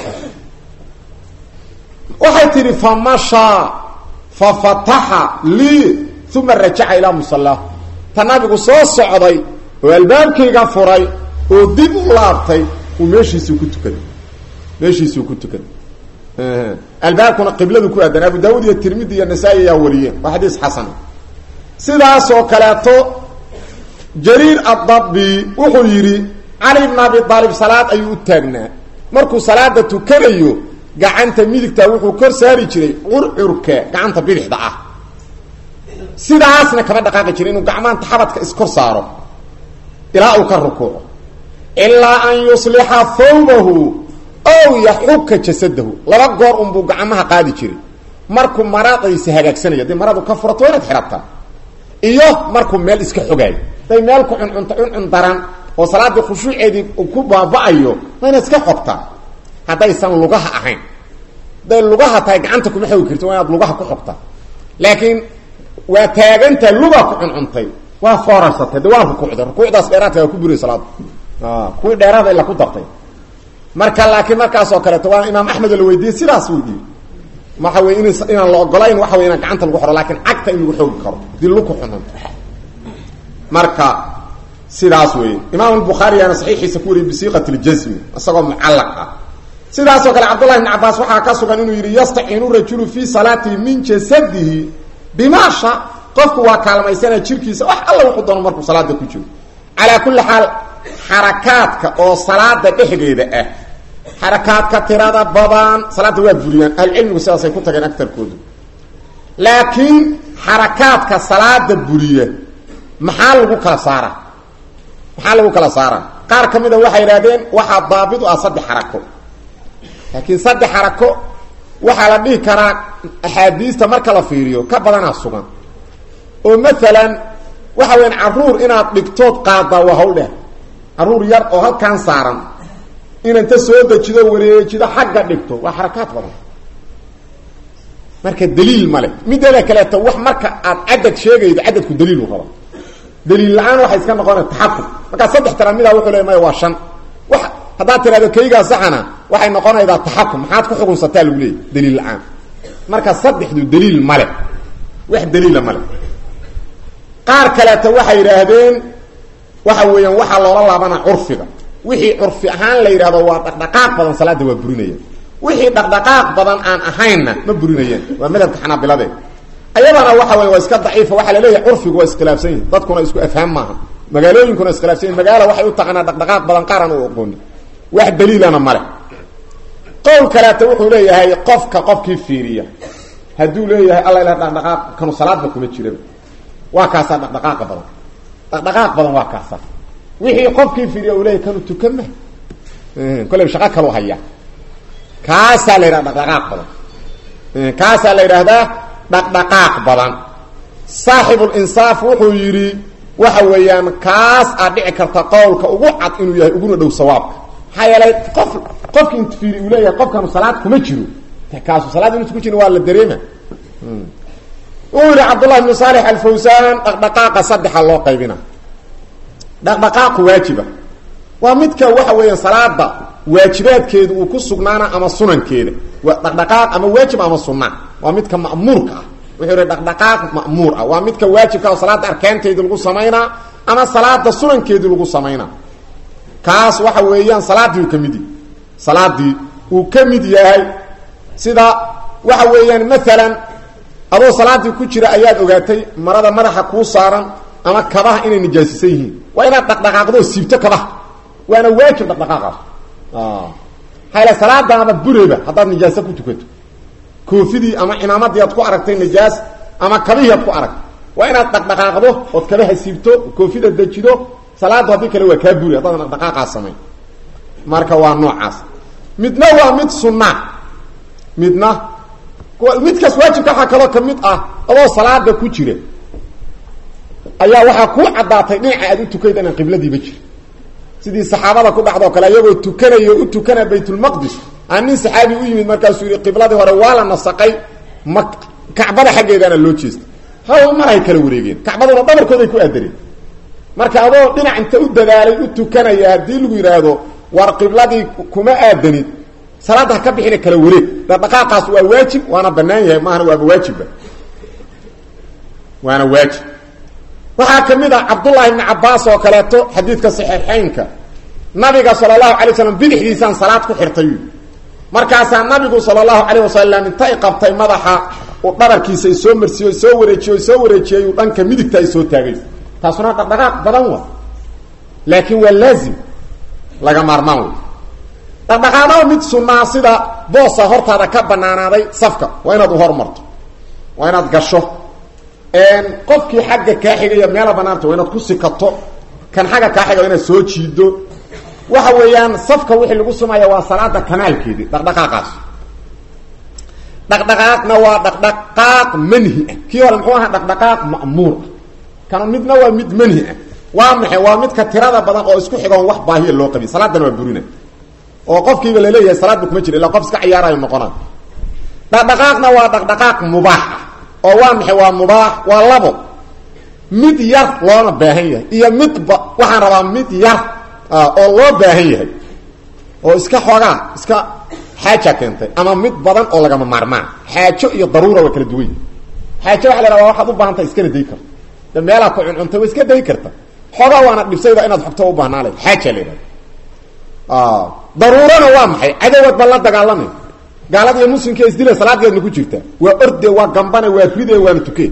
waxay tidhi famashaa fafataxa lii uma rajaca ilaa musallah ta nabigu soo socday oo albaabkayga furay oo dib u laabtay uu meeshiisuu ku tukaday meeshiisuu ku tukaday albaabkuna qibladu ku aadanaa abu daawud iyo tirmidi iyo nasaa-i ayaa wariyeen waa xadiis xasan sidaasoo kaleeto jariir addabi wuxuu yidhi cali bn abi aalib salaad ayuu u taagnaa markuu salaada tukanayo gacanta midigta wuxuu kor saari jiray curcurka gacanta bidixda ah sidaasna kama dhaqaaqi jiray inuu gacmaanta xabadka iskor saaro ilaa uu ka rukuuco ilaa an yuslixa thawbahu ow yaxuka jasadahu laba goor unbuu gacmaha qaadi jiray markuu maradaysa hagaagsanaya dee maradu ka furato waa inaad xidhataa iyo markuu meel iska xogaayo day meel ku cuncunta cuncun daran oo salaadii khushuuceedii ku baaba-ayo waa inaad iska xogtaa haddaysan lugaha ahayn hadday lugaha tahay gacanta kuma xogi karti waa inaad lugaha ku xogtaa laakiin waa taagantaha luga ku cuncuntay waa foorarsatay de waa rukuucday rukuucdaas dheeraadka waa ku buriya salaada kuwii dheeraada ila ku dartay marka laakiin markaasoo kaleeto waa imaam axmed la weydiiyey sidaas uu yii waxa wey in inaan la ogolayn waxa wey inaan gacanta lagu xoro lakin cagta in lagu xoogi karo dii luku cununto marka sidaas wey imaam bukhaariyana saxiixiisa ku wariyay bisiiqat ljasmi isagoo mucallaq ah sidaasoo kale cabdullahi bn cabaas waxaa ka sugan inuu yidhi yastaciinu rajulu fii salaatihi min jasadihi bimaasha qofku waa kaalmaysana jirkiisa wax alla wuxuu doono markuu salaada ku jiro calaa kulli xaal xarakaadka oo salaada dhexdeeda ah xarakaadka tirada badan salaada waa buriyaan ahlucilmigu sidaasay ku tageen agtarkoodu laakiin xarakaadka salaada buriya maxaa lagu kala saara maxaa lagu kala saara qaar ka mida waxay idhahdeen waxaa daabit u ah saddex xarako laakiin saddex xarako waxaa la dhihi karaa axaadiista marka la fiiriyo ka badanaa sugan oo maalan waxa weyan caruur inaad dhigtood qaadaa waa hawl dheh caruur yar oo halkan saaran inanta soo dejido wareejido xagga dhigto waa xarakaad badan marka daliil male mideeda kaleeto wax marka aad cadad sheegaydo cadadku daliilu raba daliil la-aan waxay iska noqona taxakum markaa saddex tira midaa wuxuu le maya waa shan wa haddaad tirahdo kaygaa saxana waxay noqonaydaa taxakum maxaad ku xukunsataa lagu leeyay daliil la-aan marka saddexdu daliil male wax daliila male qaar kaleeto waxay yidhaahdeen waxa weeyaan waxaa loola laabana curfiga wixii curfi ahaan la yidhahdo waa dhaqdhaqaaq badan salaada waa burinayaan wixii dhaqdhaqaaq badan aan ahaynna ma burinayaan waa madhabka xanaabilade ayadana waxa wey waa iska daciifa waxaa laleeyahay curfigu waa iskhilaafsan yihi dadkuna isku afhaam maaha magaalooyinkuna iskhilaafsan magaala waxay u taqaanaa dhaqdhaqaaq badan qaar aan u aqoonin wax daliilana male qowl kaleeta wuxuu leeyahay qofka qofkii fiiriya hadduu leeyahay alla ila dhaqdhaqaaq kanu salaadba kuma jiraba waa kaasaa dhaqdhaqaaqa badan dhaqdhaqaaq badan waa kaasa wixii qofkii fiiriya uu leeyahay kanu tukan ma kolley shaqo kalu haya kaasaa la yidhaha dhaqdhaqaaq badan kaasaa la yidhaahdaa dhaqdhaqaaq badan saaxibulinsaaf wuxuu yidhi waxa weeyaan kaas aad dhici karta qowlka ugu cad inuu yahay uguna dhow sawaabka maxaa yeelay qof qofki int fiiri uu leeyahay qofkanu salaad kuma jiro kaasu salaad inuusa ku jirin waa la dareema uu yidhi cabdullahi ibnu saalix alfawsaan dhaqdhaqaaqa saddexa loo qaybina dhaqdhaqaaqu waajiba waa midka waxa weeyaan salaada waajibaadkeedu uu ku sugnaana ama sunankeeda waa dhaqdhaqaaq ama waajib ama sunna waa midka ma'muurka ah wuxuu yihi dhaqdhaqaaq ma'muur ah waa midka waajibka oo salaada arkaanteedii lagu samaynaa ama salaada sunankeedii lagu samaynaa kaas waxa weeyaan salaadii uu ka mid yahay salaadii uu ka mid yahay sida waxa weeyaan maalan adoo salaadii ku jira ayaad ogaatay marada madaxa kuu saaran ama kabaha inay nijaasisan yihiin waa inaad dhaqdhaqaaqdo siibto kabaha waana waajib dhaqdhaqaaqaas hayla salaadaaba bureba haddaad nijaaso ku tukato koofidii ama cimaamadii aad ku aragtay nijaas ama kabihii aad ku aragtay waa inaad dhaqdhaqaaqdo ood kabaha siibto koofida dejido salaadu haddii kale waa kaa buri haddaadan dhaqdhaqaaqaa samayn marka waa noocaas midna waa mid sunna midna midkaas waajibka waxaa kaloo ka mid ah adoo salaada ku jira ayaa waxaa kuu caddaatay dhinaca aad u tukayd inaan qibladiiba jiri sidii saxaabada ku dhacdoo kale ayagoo tukanaya u tukana baytulmaqdis aa nin saxaabi u yimid markaasuu yihi qibladii hore waa la nasaqay ma kacbada xaggeedaana loo jeestay haw maray kala wareegeen kacbaduna dhabarkooday ku aadareen marka adoo dhinac inta u dadaalay u tukanaya haddii lagu yidhaahdo war qibladii kuma aadanid salaadda ha ka bixina kala wareeg dhaqdhaqaaqaas waa waajib waana banaan yahay maahana waaba waajibba waana waajib waxaa ka mid ah cabdullaahi ibni cabaas oo kaleeto xadiidka saxiixeynka nabiga sala allahu alay slam bidixdiisaan salaad ku xirtay markaasaa nabigu sala allahu calayh wasalam inta y qabtay madaxa uu dhabarkiisa i soo marsiiyo soo wareejiyo soo wareejiyay uu dhanka midigta ay soo taagay taasuna dhaqdhaqaaq badan wa laakiin waa laazim laga maarmaan wey dhaqdhaqaaqada mid sunnaa sida boosa hortaada ka banaanaaday safka waa inaad u hormarto waa inaad gasho qofkii xagga kaa xigaya meela banaanta waa inaad ku sikato kan xagga kaa xiga waa inaad soo jiido waxa weeyaan safka wixii lagu sumaya waa salaada kamaalkeedii dhaqdhaqaaqaas dhaqdhaqaaqna waa dhaqdhaqaaq manhi ah kii hore muxuu ahaa dhaqdhaqaaq ma'muur ah kana midna waa mid manhi ah waa maxay waa midka tirada badan oo isku xigoon wax baahiya loo qabiy salaadana waa burina oo qofkiiba laleeyahay salaadba kuma jira illa qof iska ciyaarayo noqonay dhaqdhaqaaqna waa dhaqdhaqaaq mubaax ah oo waa maxay waa mubaax waa labo mid yar loona baahan yahay iyo midba waxaan rabaa mid yar oo loo baahan yahay oo iska xoogaa iska xaaja keentay ama mid badan oo lagama maarmaan xaajo iyo daruura waa kala duwan xaajo waxa la rabaa waxaad u baahan tahay iskana day karta de meelaa ku cuncuntay waa iska day karta xoogaa waana dhibsayda inaad xogto u baahnaalay xaaja la yidhahda daruurana waa maxay cadowad ba la dagaalamay gaalada iyo muslimka isdila salaadeedna ku jirta waa orde waa gambane waa ride waana tuke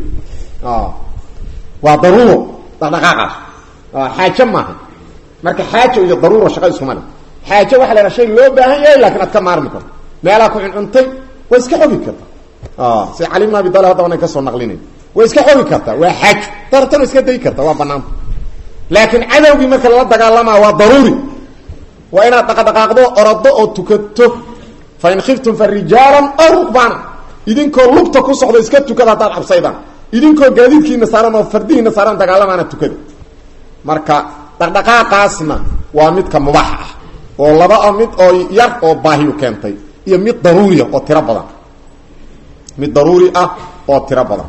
waa daruuro dhaqdhaqaaqaas xaajo maaha marka xaajo iyo daruuro shaqa iskuma le xaajo waxa la yhaha shay loo baahan yahay lakin aad ka maarmi karto meelaa ku cuncuntay waa iska xogi karta si cali bn abi talib hadda ana kasoo naqlinayn way iska xogi kartaa waa xaajo dartana iska day karta waa banaanta laakiin cadowgii marka lala dagaalamaa waa daruuri waa inaad dhaqdhaqaaqdo orado oo tukato fain khiftum fa rijaalan aw rukbaana idinkoo lugta ku socdo iska tukada haddaad cabsaydaan idinkoo gaadiidkiina saaran oo fardihiina saaran dagaalamaana tukada marka dhaqdhaqaaqaasna waa midka mubaax ah oo laba a mid oo yar oo baahiyu keentay iyo mid daruuriah oo tiro badan mid daruuri ah oo tiro badan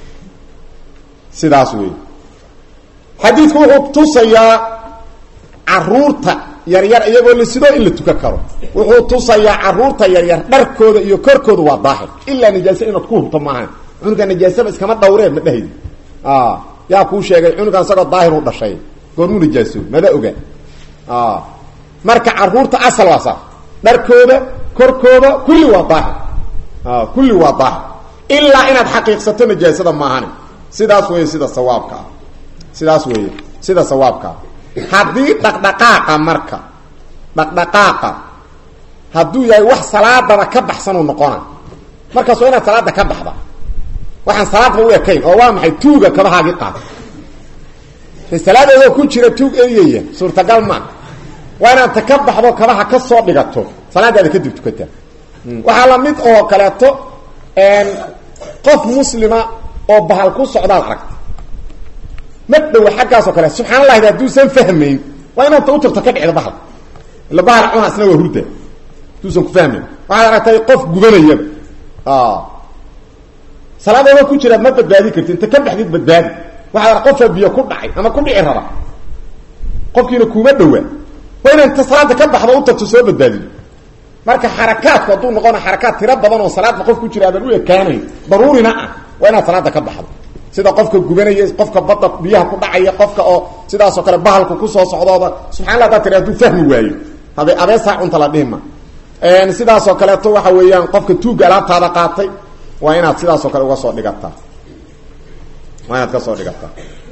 sidaas wey xadiidku wuxuu tusayaa caruurta yaryar iyagoo la sidoo in la tukan karo wuxuu tusayaa caruurta yaryar dharkooda iyo korkooda waa daahir ilaa nijaase inaad ku hubto maaha cunuga nijaasaba iskama dhawreen ma dhehaydi yaa kuu sheegay cunugan isagoo daahir u dhashay goormuu nijaaso mada oga marka caruurta asal waa saa dharkooda korkooda kulli waa daahir kulli waa daahir ilaa inaad xaqiiqsato nijaasada maahane sidaas weeye sida sawaabka ah sidaas weeye sida sawaabkaa haddii dhaqdhaqaaqa marka dhaqdhaqaaqa hadduu yahay wax salaadaba ka baxsanuu noqona markaas waa inaad salaada ka baxda waxaan salaadba u ekayn oo waa maxay tuuga kabahaagii qaada salaadoodoo ku jira tuug eryaya suurtagal maa waa inaad ta ka baxdo kabaha ka soo dhigato salaadaada kadib tukataa waxaa la mid oo kaleeto qof muslima oo bahal ku socdaad aragta ma dhowa xaggaasoo kale subxaan allahi hadduusan fahmayn waa inaad ta u tagto ka dhicdo bahal ila bahal cuna isna waa hurda hadduusan ku fahmayn waxaad aragtay qof gubanayaba salaadooda ku jiraad ma badbaadi karti inta ka baxdid badbaadi waxaad arag qofaa biyo ku dhacay ama ku dhici raba qofkiina kuuma dhowaa waa inaad inta salaada ka baxdo u tagto soo badbaadido marka xarakaadku hadduu noqona xarakaad tiro badan oo salaadba qof ku jira aadan u ekaanayn daruurina ah waa inaad salaada ka baxdo sida qofka gubanaya qofka badda biyaha ku dhacaya qofka oo sidaasoo kale bahalku kusoo socdooda subxaa la hadaa tiri haduu fahmi waayo habe abeesaa cunta la dhihima sidaasoo kaleeto waxa weeyaan qofka tuugga alaabtaada qaatay waa inaad sidaasoo kale uga soo dhigataa waa inaad ka soo dhigataa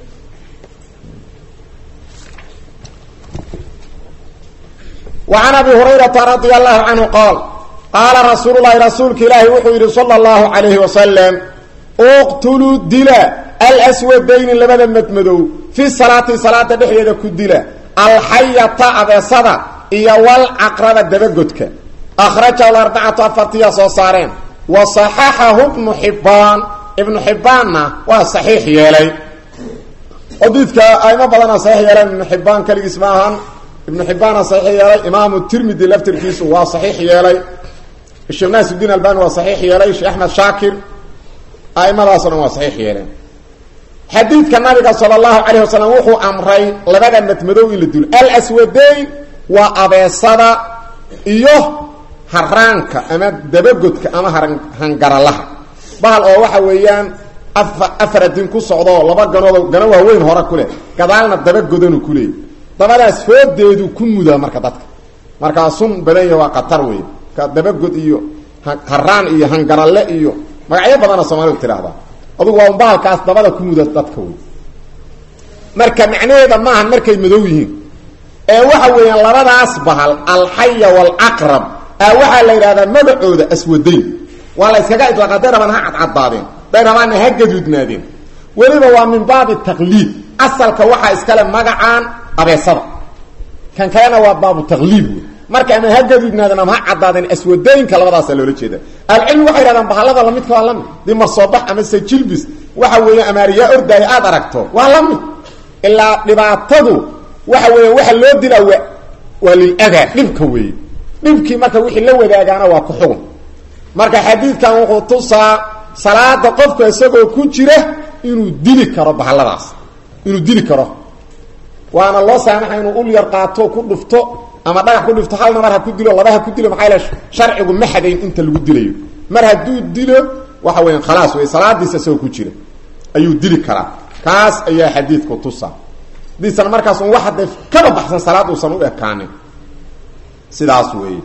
وعن أبي هريرة رضي الله عنه قال قال رسول الله رسولك إلهي وحيد صلى الله عليه وسلم اقتلوا الدلاء الأسودين لبدا متمدو في الصلاة صلاة بحيدة كدلاء الحية أبي صدى إيا والعقرب الدبقتك أخرجه الأربعة أفرتية صوصارين وصححه ابن حبان ابن حبان وصحيح يلي حديثك أيما بدنا صحيح يلي ابن حبان كالي اسمها ابن حبان صحيح يلي امام الترمذي لفتركيس هو صحيح يلي الشيخ ناس الدين الباني هو صحيح يلي الشيخ احمد شاكر ائمه اصلا هو صحيح يلي حديث كان النبي صلى الله عليه وسلم وحو امري لبدا متمدو الى دول الاسودين وابيصدا iyo haranka ama dabagodka ama hangaralaha bahal oo waxa weeyaan afar din ku socdo laba ganood gano waaweyn hore kule gadaalna dabagodanu kule dabadaas foodeedu ku mudaa marka dadka markaa sun badan yahay waa qatar wey ka dabagod iyo haraan iyo hangaralle iyo magacyo badana soomaalidu tidhaahdaa adugu waa bahalkaas dabada ku muda dadka wey marka macnaheeda maahan markay madow yihiin ee waxa weeyaan labadaas bahal alxaya waalaqrab aa waxaa la yidhahdaa magacooda aswadayn waa la yskaga idlaaqa day rabaan ha cadcadaadeen day rabaanna ha gaduudnaadeen weliba waa min baabi taqliid asalka waxaa iskale magacaan abeesada kan kalena waa baabu taqliib wey marka ama ha gaduudnaaden ama ha caddaadeen aswadooyinka labadaasa loola jeeda alcilmi waxay yidhahdaan bahallada lamidka waa lamid dii marsoobax ama sajilbis waxa weeye amaariyaa ordaaya aada aragto waa la mid ilaa dhibaatadu waxa weeya waxa loo dilaa wa waa liladaa dhibka weeye dhibkii marka wixii la wadaagaana waa ku xugun marka xadiidkan wuxuu tusaa salaada qofka isagoo ku jira inuu dili karo bahalladaas inuu dili karo waana loo saamaxa inuu ul yar qaato ku dhufto ama dhagax ku dhufto halna mar ha ku dilo laba ha ku dilo maxaa yeel sharcigu ma xadayn inta lagu dilayo mar hadduu dilo waxa weeyaan khalaas wey salaadiisa isagoo ku jira ayuu dili karaa kaas ayaa xadiidku tusa hadiisan markaas un wax hadee kaba baxsan salaad uusan u ekaanin sidaas weeye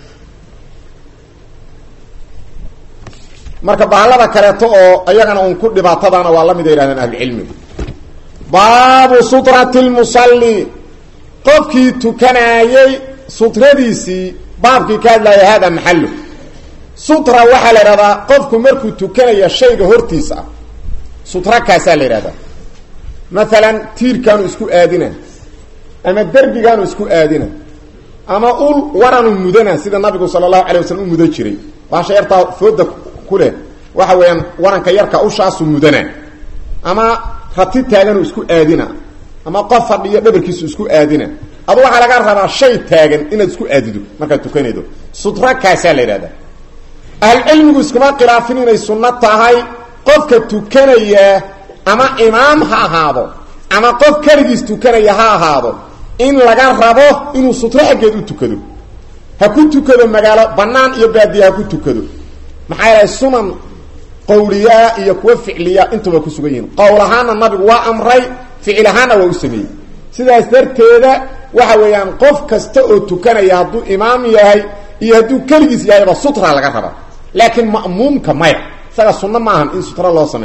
marka bahallada kaleeto oo iyagana un ku dhibaatadaana waa la mid ay yihahdeen ahlucilmigu baabu sutrati lmusalli qofkii tukanaayey sutradiisii baabkii ka hadlaaya hada maxallo sutra waxaa la idhahdaa qofku markuu tukanaya shayga hortiisa ah sutra kaasaa la yidhahdaa maalan tiirkaanu isku aadina ama derbigaanu isku aadina ama ul waranu mudana sida nabigu sala allahu alay waslm u mudan jiray baasha yartaa fooda ku leh waxa weeyaan waranka yarka ushaasu mudana ama rati taaganu isku aadina ama qof fadhiyo dhabarkiisu isku aadina adu waxaa laga rabaa shay taagan inaad isku aadido markaad tukanaydo sutra kaasaa la yidhahdaa ahlcilmigu iskuma khilaafin inay sunno tahay qofka tukanaya ama imaam ha ahaado ama qof keligiis tukanaya ha ahaado in laga rabo inuu sutro xaggeed u tukado ha ku tukado magaalo bannaan iyo baadiye ha ku tukado maxaa yeelay sunan qawliyaa iyo kuwa ficliya intuba ku sugan yihiin qowl ahaana nabigu waa amray ficil ahaanna waa u sameeyey sidaas darteeda waxa weeyaan qof kasta oo tukanaya hadduu imaam yahay iyo hadduu keligiis yahayba sutra laga raba laakiin ma'muumka maya isaga sunno ma ahan in sutra loo sameeyo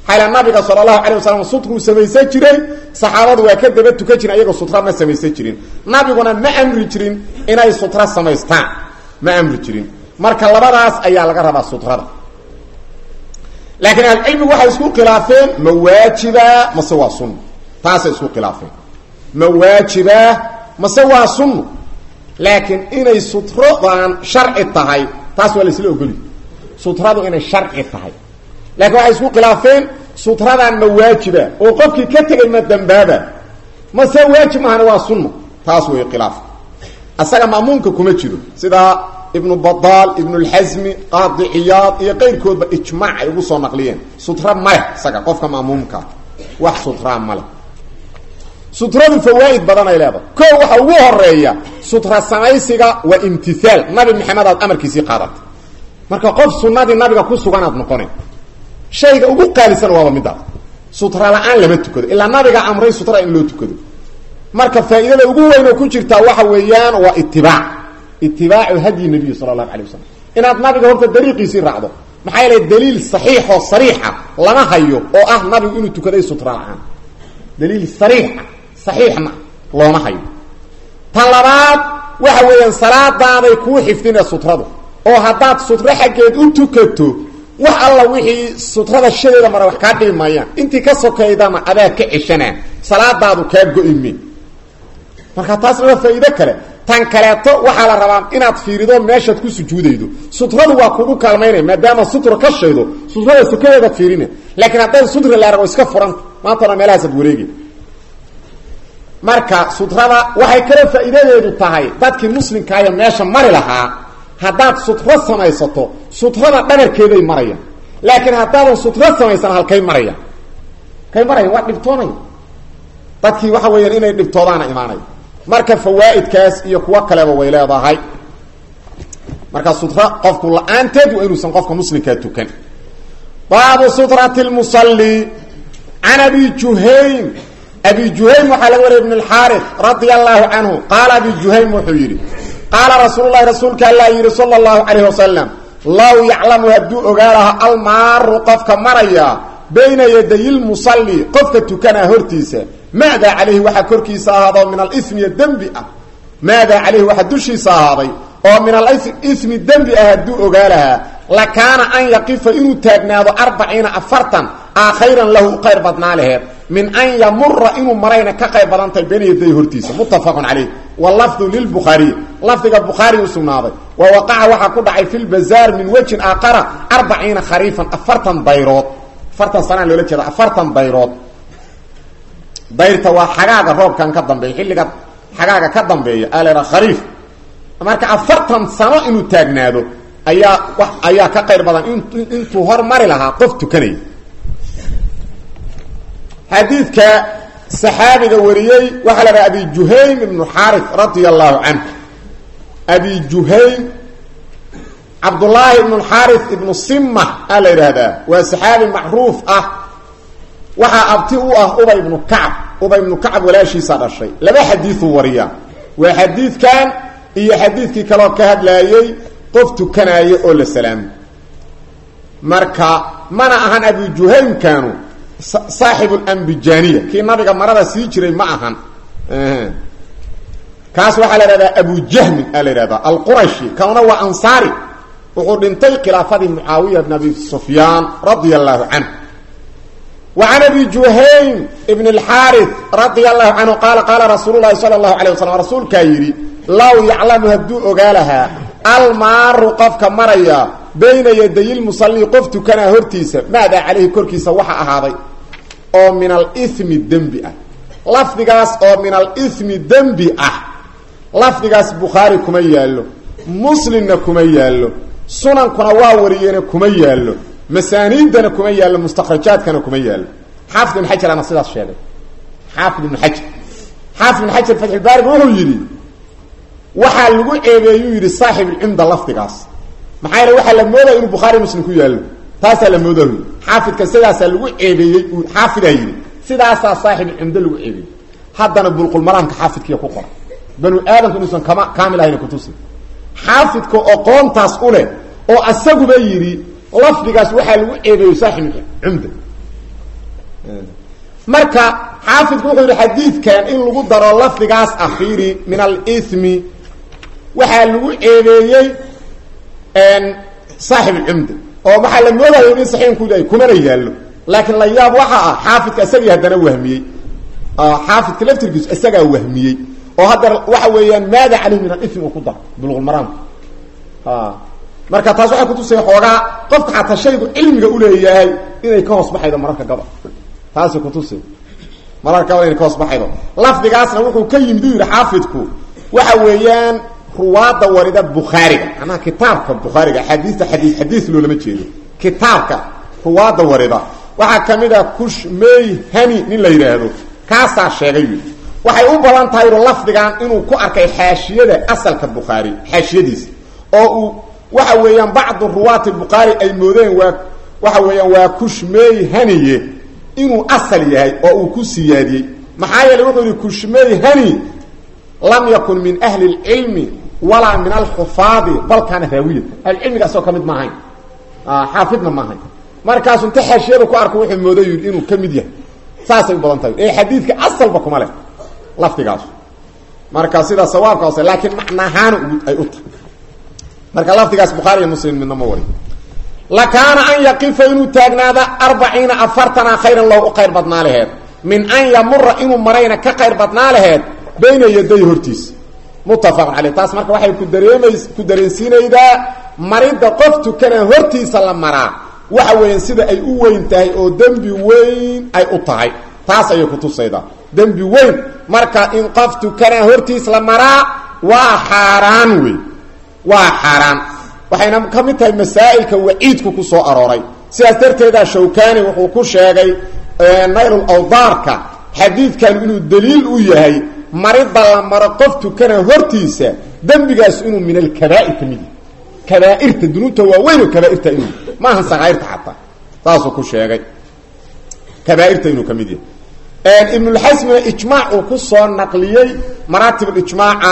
xayla nabiga sala allahu calay wasalam sutruu samaysan jiray saxaabadu waa ka daba tukan jirin iyagoo sutra ma samaysan jirin nabiguna ma amri jirin inay sutra samaystaan ma amri jirin marka labadaas ayaa laga rabaa sutrada laakiin ahlucilmigu waxay isku khilaafeen ma waajiba mase waa sunno taasay isku khilaafeen ma waajiba mase waa sunno laakiin inay sutradan sharci tahay taas waa laisla ogoli sutradu inay sharci tahay laakiin waxay isku khilaafeen sutradan ma waajiba oo qofkii ka tegay ma dambaaba mase waajib mahana waa sunno taas way khilaaf asaga ma'muumka kuma jiro sidaa ibnu badaal ibnu lxasmi qaadi ciyaad iyo qayrkoodba ijmaac ay ugu soo naqliyeen sutra maleh isaga qofka ma'muumka wax sutraa maleh sutradu fawaaid badan ay leedahay ko waxa ugu horeeya sutra samaysiga waa imtihaal nabi maxamed aad amarkiisii qaadatay marka qof sunadii nabiga ku suganaad noqona shayga ugu qaalisan waaba midaas sutra la-aan lama tukado ilaa nabiga amray sutra in loo tukado marka faa'iidada ugu weyn oo ku jirtaa waxa weeyaan waa itibaac itibaacu hadyi nabiy sala allahu alay wasalam inaad nabiga horta dariiqiisii raacdo maxaa yeele daliil saxiixoo sariixa lama hayo oo ah nabigu inuu tukaday sutra la-aan daliil sariixa saxiixna looma hayo tan labaad waxa weeyaan salaadaaday kuu xifdine sutradu oo haddaad sutro xaggeed u tukato wax alla wixii sutrada shadeeda mara wax kaa dhibi maayaan intii ka sokaydana adaa ka ceshanaa salaadaadu kaa go-ime marka taasna waa faa'iido kale tan kaleeto waxaa la rabaa inaad fiirido meeshaad ku sujuudaydo sutradu waa kugu kaalmaynaya maadaama sutra ka shaydo sutrada sokadeedaad fiirina laakiin hadday sutra la arago iska furanta maantana meelahaasaad wareegi marka sutrada waxay kale faa'iidadeedu tahay dadkii muslimkaayo meesha mari lahaa haddaad sutro samaysato sutrada dhabarkeeday marayaan laakiin haddaadan sutro samaysan halkay marayaan halkay marayaan waa dhibtoonaya dadkii waxa weeyaan inay dhibtoodaana imaanaya marka fawaa'idkaas iyo kuwo kaleba way leedahay marka sutra qofku la-aanteed waa inuusan qofka muslimkaa tukan baabu sutrati lmusalli can abi juhaym abi juhaym waxaa laga wariya ibn اlxaari radia allahu canhu qaala abi juhaym wuxuu yidhi qaala rasuul lahi rasuulka alla yidhi sala اllahu calayh wasalam low yaclamu hadduu ogaa laha almaaru qofka maraya bayna yaday lmusalli qofka tukanaa hortiisa maadaa calayhi waxaa korkiisa ahaado min alimiya dembi ah maadaa calayhi waxaa dushiisa ahaaday oo min alimi dembi ah hadduu ogaa lahaa lakaana an yaqifa inuu taagnaado arbaciina afartan aa khayran lahu u qayr badnaa laheed min an yamura inuu marayna ka qayb badan tahay bayna yaday hortiisa muttafaqun calayh walafdu lilbukhaariy lafdiga bukhaari u sugnaaday wa waqaca waxaa ku dhacay fi lbazaar min wejin aakara arbaciina khariifan afartan dayrood afartan sanaa loola jeeda afartan dayrood dayrta waa xagaaga roobkan ka dambeeya xilliga xagaaga ka dambeeya alera khariif marka afartan sano inuu taagnaado ayaa wa ayaa ka qayr badan intuu hormari lahaa qof tukanaya xadiidka saxaabiga wariyey waxaa la dhaha abi juhaym ibnu xaari radia allahu canhu abi juhaym cabdullaahi ibnu xaari ibnu sima aa la yidhaahdaa waa saxaabi macruuf ah waxaa abti u ah ubay ibnu kacb ubay ibnu kacb walaashiisa dhashay laba xadiiuu wariyaa waa xadiidkan iyo xadiidkii kaloo ka hadlaayey qof tukanaaye oo la salaamo marka mana ahan abi juhaymkanu saaxibu lambijaniya kii nabiga marada sii jiray ma ahan kaas waxaa la ihahdaa abu jahmin aa la ihahdaa alqurashi kanuna waa ansaari wuxuu dhintay khilaafadii mucaawiya bn abi sufyaan radia allahu canhu wa can abi juhaym ibn اlxaari radia allahu canhu qaala qaala rasuulu lahi sala allahu alay waslam rasuulkaa yidhi low yaclamu hadduu ogaa lahaa almaaru qofka maraya bayna yaday lmusalli qof tukanaa hortiisa maadaa calayhi korkiisa waxa ahaaday oo min alimi dembi ah lafdigaas oo min alimi dembi ah lafdigaas bukhaari kuma yaallo muslimna kuma yaallo sunankuna waa wariyeene kuma yaallo masaaniidana kuma yaallo mustakrajaadkana kuma yaallo xaafid ibn xajar ana sidaas sheegay xaafid ibn xajar xaafid ibn xajar fatxulbaariga wuxuu yidhi waxaa lagu ceebeeyuu yidhi saaxib ilcumda lafdigaas maxaa yeele waxaa la moodaya inuu bukhaari muslim ku yaallo taasaa la mooda xaafidka sidaasaa lagu ceebeeyey xaafidaa yidhi sidaasaa saaxib ilcumdo lagu ceebeeyey haddana bulqulmalaamka xaafidkiiya ku qora banu aadamku inuusan kama kaamil ahayna kutusi xaafidka oqoontaas u leh oo asaguba yidhi lafdigaas waxaa lagu ceebeeyo saaxib cumda marka xaafidku wuxuu yihi xadiidkan in lagu daro lafdigaas afiiri min alithmi waxaa lagu ceebeeyey saaxib alcumda oo waxaa la moodayo in saxiinku yahay kumana yaallo laakiin la yaab waxa ah xaafidka isagii haddana wahmiyey xaafidka laftirkiisu isagaa wahmiyey oo haddana waxa weeyaan maada caleyh min alithmi uu ku daro buluqulmaraamka marka taas waxay kutusaya xoogaa qofka xataa shaygu cilmiga uleeyahay inay ka hoos baxaydo mararka gabal taasay kutusay mararka gabal inay ka hoos baxaydo lafdigaasna wuxuu ka yimid u yidhi xaafidku waxa weeyaan ruwaada warida bukhaariga macnaha kitaabka bukhaariga axaadiista xadiis xadiis loolama jeedo kitaabka ruwaada warida waxaa kamid a kushmey hani nin la yidhaahdo kaasaa sheegay wi waxay u badan tahay lafdigan inuu ku arkay xaashiyada asalka bukhaari xaashiyadiisa oo uu waxa weeyaan bacdu ruwaati bukhaari ay moodeen waa waxa weeyaan waa kushmey haniye inuu asal yahay oo uu ku siyaadiyey maxaa yeeley wuxuu yihi kushmey hani lam yakun min ahli اlcilmi walaa min alxufaadi bal kaana raawiya ahlucilmiga asagoo ka mid maahayn xaafidna maahayn markaasu inta xaashiyada ku arko wuxuu mooday yidhi inuu ka mid yahay saasay u badan tahay ee xadiidka asalba kuma leh lafdigaasu marka sida sawaabka hoose laakiin macnahaana ay u tahay marka lafdigaas bukhaari iyo muslim midna ma wari lakaana an yaqifa inuu taagnaada arbaciina afartana khayran loo u khayr badnaa laheed min an yamura inuu marayna ka khayr badnaa laheed bayna yaday hortiisa muttafaqun caleyh taas marka waxay ku dareemays ku dareensiinaydaa maridda qof tukana hortiisa la maraa waxa weeyaan sida ay u weyn tahay oo dembi weyn ay u tahay taas ayay kutusaydaa dembi weyn marka in qof tukana hortiis la maraa waa xaaraan wey waa xaaraan waxayna ka mid tahay masaa'ilka waciidku ku soo arooray sidaas darteeda shawkani wuxuu ku sheegay naylul awdaarka xadiidkan inuu daliil u yahay marida la maro qof tukana hortiisa dembigaas inuu min alkabaa'ir ka mid yahay kabaairta dunuubta waaweyn oo kabaairta inuu maaha sakaa'irta xataa saasuu ku sheegay kabaairta inuu ka mid yahay ibnulxasmina ijmaac uu ku soo naqliyey maraatib ijmaaca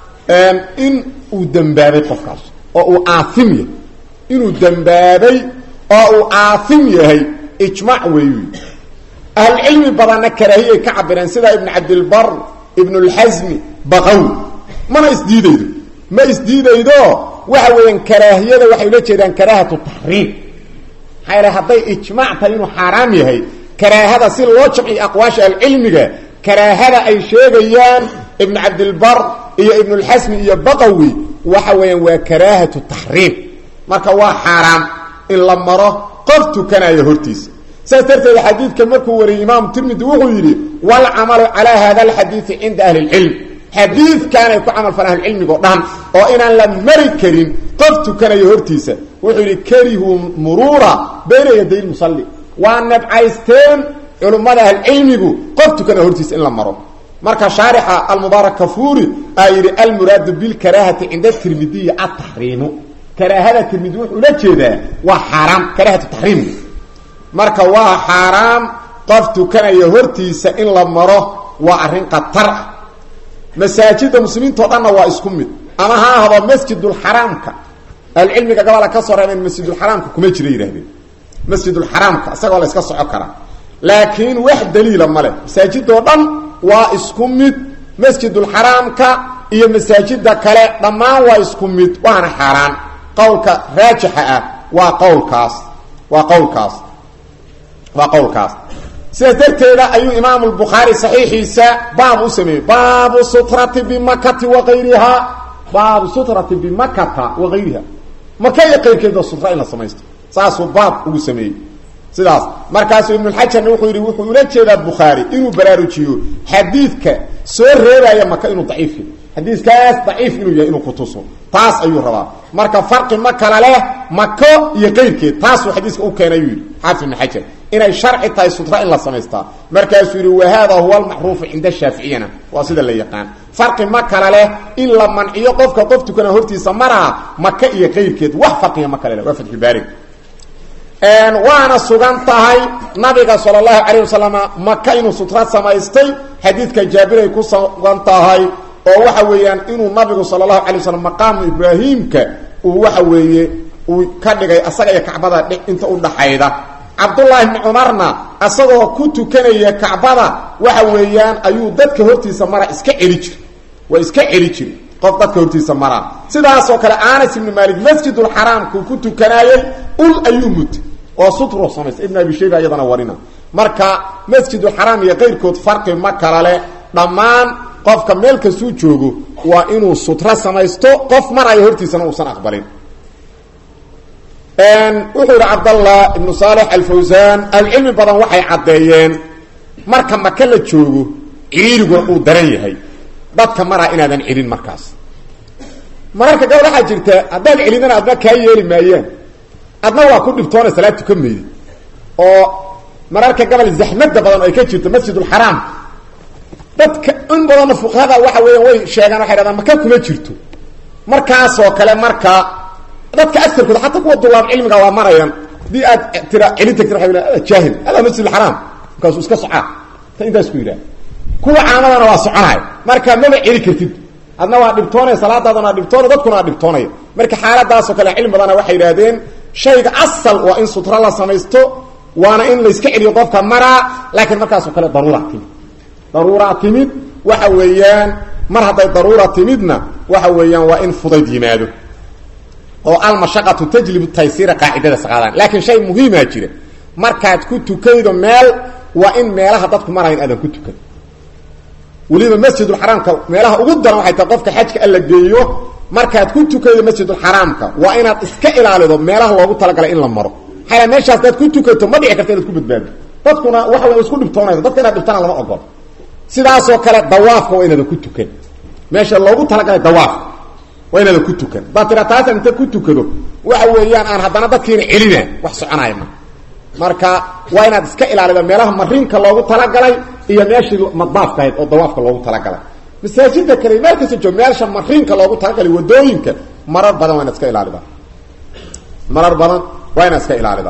in uu dembaabay qofkaas oo uu aaim yahay inuu dembaabay oo uu aaim yahay ijmaac weeyu ahlucilmi badanna karaahiyay ka cabireen sida ibn cabdilbar ibnulxasmi baqawi mana isdiidaydo ma isdiidaydo waxa weeyaan karaahiyada waxay ula jeedaan karaahatu taxriim maxaa yale hadday ijmaac tahay inuu xaaraam yahay karaahada si loo jamciyo aqwaasha ahlucilmiga karaahada ay sheegayaan ibn cabdilbar iyo ibnulxasmi iyo baqawi waxa weeyaan waa karaahatu taxriim marka waa xaaraam in la maro qof tukanayo hortiisa saas darteed xadiidka markuu wariyey imaamu tirmidi wuxuu yidhi walcamalu calaa hada alxadiidi cinda ahli lcilm xadiidkaanay ku camal falaan ahlucilmigo dhan oo inaan la mari karin qof tukanayo hortiisa wuxuu yidhi karihuu muruura bayna yaday lmusalli waa nabcaysteen culummada ahlucilmigu qof tukanayo hortiisa in la maro marka shaarixa almubaarak kafuuri aa yidhi almuraadu bilkaraahati cinda tirmidiyi ataxriimu karaahada tirmidi wuxuu ula jeedaa waa xaaraam karaahatu taxriim marka waa xaaraam qof tukanaya hortiisa in la maro waa arrin khatar ah masaajida muslimiintao dhanna waa isku mid ama ha ahdo masjidulxaraamka ahlucilmiga gabola ka soo reebeen masjidulxaraamka kuma jira yidhahdeen masjidulxaraamka isagoo la iska soco karaa laakiin wax daliila ma leh masaajidoo dhan waa isku mid masjidulxaraamka iyo masaajida kale dhammaan waa isku mid waana xaaraan qowlka raajixa ah waa qowlkaas waa qowlkaas waa qowlkaas sidaas darteeda ayuu imaamu lbukhaari saxiixiisa baab u sameeyey baabu sutrati bimakati wakayriha baabu sutrati bimakata wakayriha maka iyo qayrkeeda sutra in la samaysto saasuu baab ugu sameeyey sidaas markaasuu ibnulxajarna wuxuu yidhi wuxuu ula jeedaa bukhaari inuu baraarujiyo xadiidka soo reebaya maka inuu daciif yahy xadiiskaas daciif inuu yahay inuu kutuso taas ayuu rabaa marka farqi ma kala leh mako iyo qayrkeed taasuu xadiiska u keenay ayuu yidhi xaafid ibn xajar inay sharci tahay sutra in la samaystaa markaasuu yidhi wahada huwa almacruufu cinda shaaficiyana waa sida la yaqaan farqi ma kala leh in la manciyo qofka qof tukana hortiisa maraa maka iyo qayrkeed wax farqiga ma kale leh waa fatxulbaarig waana sugan tahay nabiga sal اlahu alayه wasalam maka inuu sutra samaystay xadiidka jaabiray ku sugan tahay oo waxa weeyaan inuu nabigu sal اlahu alay waslam maqaamu ibraahimka uu waxa weeye uu ka dhigay asaga iyo kacbada inta udhaxayda cabdullaahi bni cumarna isagoo ku tukanaya kacbada waxa weeyaan ayuu dadka hortiisa mara iska celi jir waa iska celi jiri qof dadka hortiisa maraa sidaasoo kale anas ibni maalik masjidulxaraamkuu ku tukanaayey ul ayuu mutay oo sutro samaysta ibn abi shayba iyadana warina marka masjidulxaraam iyo qayrkood farqi ma kala leh dhammaan qofka meel kastuu joogo waa inuu sutro samaysto qof marayo hortiisana uusan aqbalin wuxuu yihi cabdallah ibnu saalex alfawsaan ahlucilmi badan waxay caddeeyeen marka maka la joogo ciriiriguna uu daran yahay dadka maraa inaadan celin markaas mararka gabal waxaa jirta haddaad celinana adna kaa yeeli maayaan adna waa ku dhibtoona salaad tukan maydi oo mararka gabal zaxmada badan oo ay ka jirto masjidulxaraam dadka in badanna fuqahada waxa weeyaan way sheegaan waxay hahdaan maka kuma jirto markaasoo kale marka dadka aarkooda xataa kuwa dulaab cilmiga waa marayaan hadii aad tira celin tagti waa jaahil hada masjid xaraam markaasuu iska socaa ta intaas ku yidhaha kuwa caamadana waa soconaya marka maba celi kartid adna waa dhibtoonaya salaadaadana waa dhibtoonaya dadkuna waa dhibtoonaya marka xaaladaasoo kale cilmi badana waxay yidhahdeen shayga asal waa in sutra la samaysto waana in layska celiyo qofka maraa laakiin markaasoo kale daruura timid daruura timid waxa weeyaan mar hadday daruura timidna waxa weeyaan waa in fudayd yimaado oo almashaqatu tajlibu taysiira qaacidada saqaadaan laakiin shay muhiimaa jira markaad ku tukaydo meel waa in meelaha dadku marayan aadan ku tukan weliba masjidulxaraamka meelaha ugu daran waxay tahay qofka xajka alla geeyo markaad ku tukaydo masjidulxaraamka waa inaad iska ilaalido meelaha loogu talagalay in la maro maxaa meeshaas hadaad ku tukato ma dhici karta inaad ku badbaado dadkuna waxa way isku dhibtoonaysa dadka inaad dhibtana lama ogolo sidaasoo kale dawaafka waa inaadan ku tukan meesha loogu talagalay dawaafka waa inaadan ku tukan baa tira taasaan inta ku tukado waxa weeyaan aan haddana dadkiina celina wax soconaya ma marka waa inaad iska ilaalida meelaha marinka loogu talagalay iyo meeshii madbaafka ahayd oo dawaafka loogu talagalay masaajida kale meel kasta joog meesha marinka loogu talagalay wadooyinka marar badan waa inaad iska ilaalida marar badan waa inaad iska ilaalida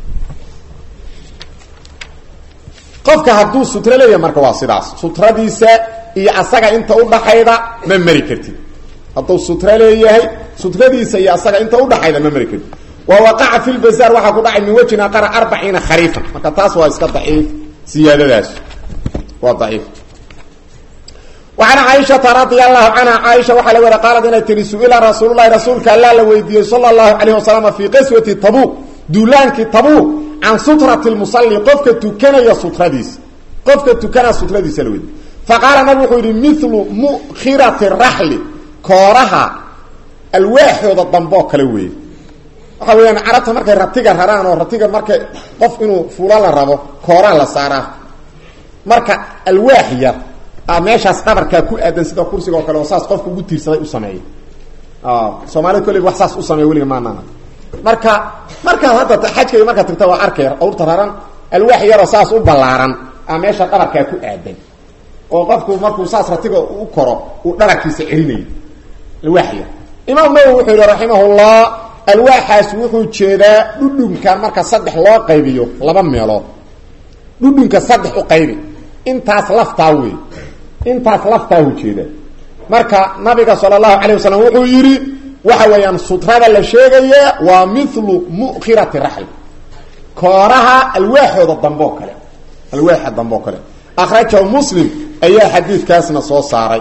qofka hadduu sutro leeyahay marka waa sidaas sutradiisa iyo asaga inta udhaxayda ma mari kartid hadduu sutro leeyahay sutradiisa iyo asaga inta udhaxayda ma mari kartid wa waqaca fi lbazaar waxaa ku dhacay min wejin aqara arbaciina khariifan marka taas waa iska daciif siyaadadaas waa daciif وعن عائشة رضي الله عنها عائشة وحا لورا قالت إنay تiri سئل رsuuل اللhi رasuulka alla la weydiiyey صلى الله عليه وسلم في qسوة تبوq duulaankii تبوq can sutraة المصلي qofka tukanaya sutradiisa qofka tukanaa sutradiisa la weydiiy faqaala nabg wuxuu yihi مثlu mkhiraةi الرaxli kooraha alwaaxooda damboo kale weeye waxa weeyaan carabta markay ratiga raraan oo ratiga markay qof inuu fulo la rabo kooraa la saaraa marka alwaax yar meeshaas dhabarkaa ku aadan sida kursiga oo kale oo saas qofka ugu tiirsaday u sameeya soomaalida kolleyba wax saas u sameeya weliga maanana marka markaad hadda xajka iyo markaad tagta waa arkay awrta raran alwaax yaroo saas u ballaaran a meesha dhabarkaa ku aadan oo qofku markuu saas ratiga u koro uu dhabarkiisa celinayo alwaax yar imaam nawowi wuxuu yihi raximahullah alwaaxaas wuxuu jeedaa dhudhunkan marka saddex loo qaybiyo laba meelood dhudhunka saddex u qaybi intaas laftaa wey intaas laftaa ujeeda marka nabiga sal اlahu alayه wasalam wuxuu yidhi waxa weeyaan sutrada la sheegayaa waa milu mukhirati raxl kooraha alwaaxooda dambe oo kale alwaaxa dambe oo kale akhrajahu muslim ayaa xadiidkaasna soo saaray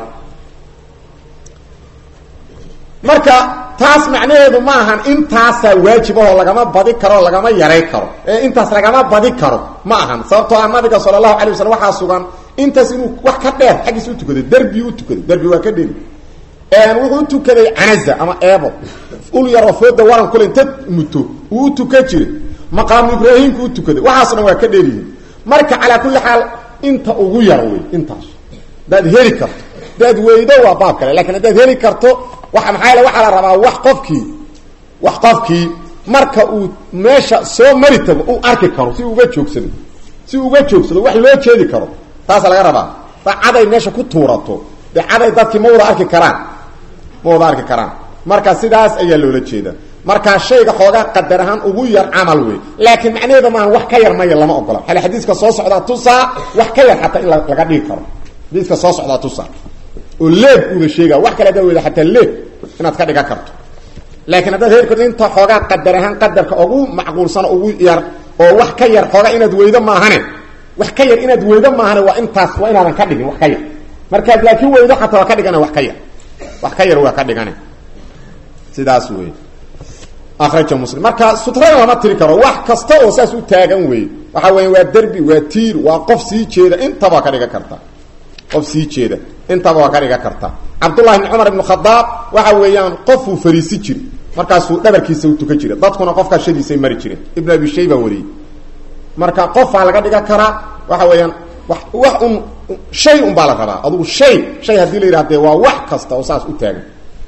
marka taas macnaheedu ma ahan intaasaa waajib ahoo lagama badi karo lagama yaray karo ee intaas lagama badi karo ma ahan sababtoo ah nabiga sal اlahu alay waslm waxaa sugan intaas inuu wax ka dheer xaggiisa u tukaday derbi u tukaday derbi waa ka dheri wuxuu u tukaday canaza ama eebo ul yaroo fooda waran kule inta muto uu u tuka jiray maqaamu ibraahimku u tukaday waxaasna waa ka dheeryihiin marka calaa kulli xaal inta ugu yar wey intaas hadaad heli karto hadaad weydo waa baab kale lakin haddaad heli karto waa maxaa yale waxaa la rabaa wax qofkii wax qofkii marka uu meesha soo mari tago uu arki karo si uga joogsado si uga joogsado wax loo jeedi karo taasa laga rabaa da caday meesha ku tuurato dee caday dadkii ma wada arki karaan ma wada arki karaan marka sidaas ayaa loola jeeda markaa shayga xoogaa qadar ahaan ugu yar camal wey laakiin macnaheeda maaha wax ka yar maya lama ogola xale xadiiska soo socdaa tusaa wax ka yar xataa in laga dhigi karo xadiiska soo socdaa tusaa oo leeb uuna sheega wax kale hadaa weyda xataa leeb inaad ka dhigan karto laakiin haddaad heer karto inta xoogaa qadar ahaan qadarka ugu macquulsan ugu yar oo wax ka yar xooga inaad weydo maahane wax ka yar inaad weydo maahane waa intaas waa inaadan ka dhigin wax ka yar markaad laakiin weydo xataa waa ka dhigana wax ka yar wax ka yar waa ka dhigane sidaas wey akraja muslim marka sutrada lama tiri karo wax kasta oo saas u taagan wey waxa weya waa derbi waa tiir waa qof sii jeeda intaba waa ka dhigan karta qof sii jeeda intaba waa ka dhigan karta cabdullahi bni cumar ibn khadaab waxa weeyaan qofuu fariisi jiri markaasuu dhabarkiisa u tukan jira dadkuna qofkaa shadiisay mari jireen ibn abi shayba wariyey marka qofaa laga dhigan karaa waxa weeyaan wa wax un shay un baa la rabaa adugu shay shay haddii la yidhah dee waa wax kasta oo saas u taagan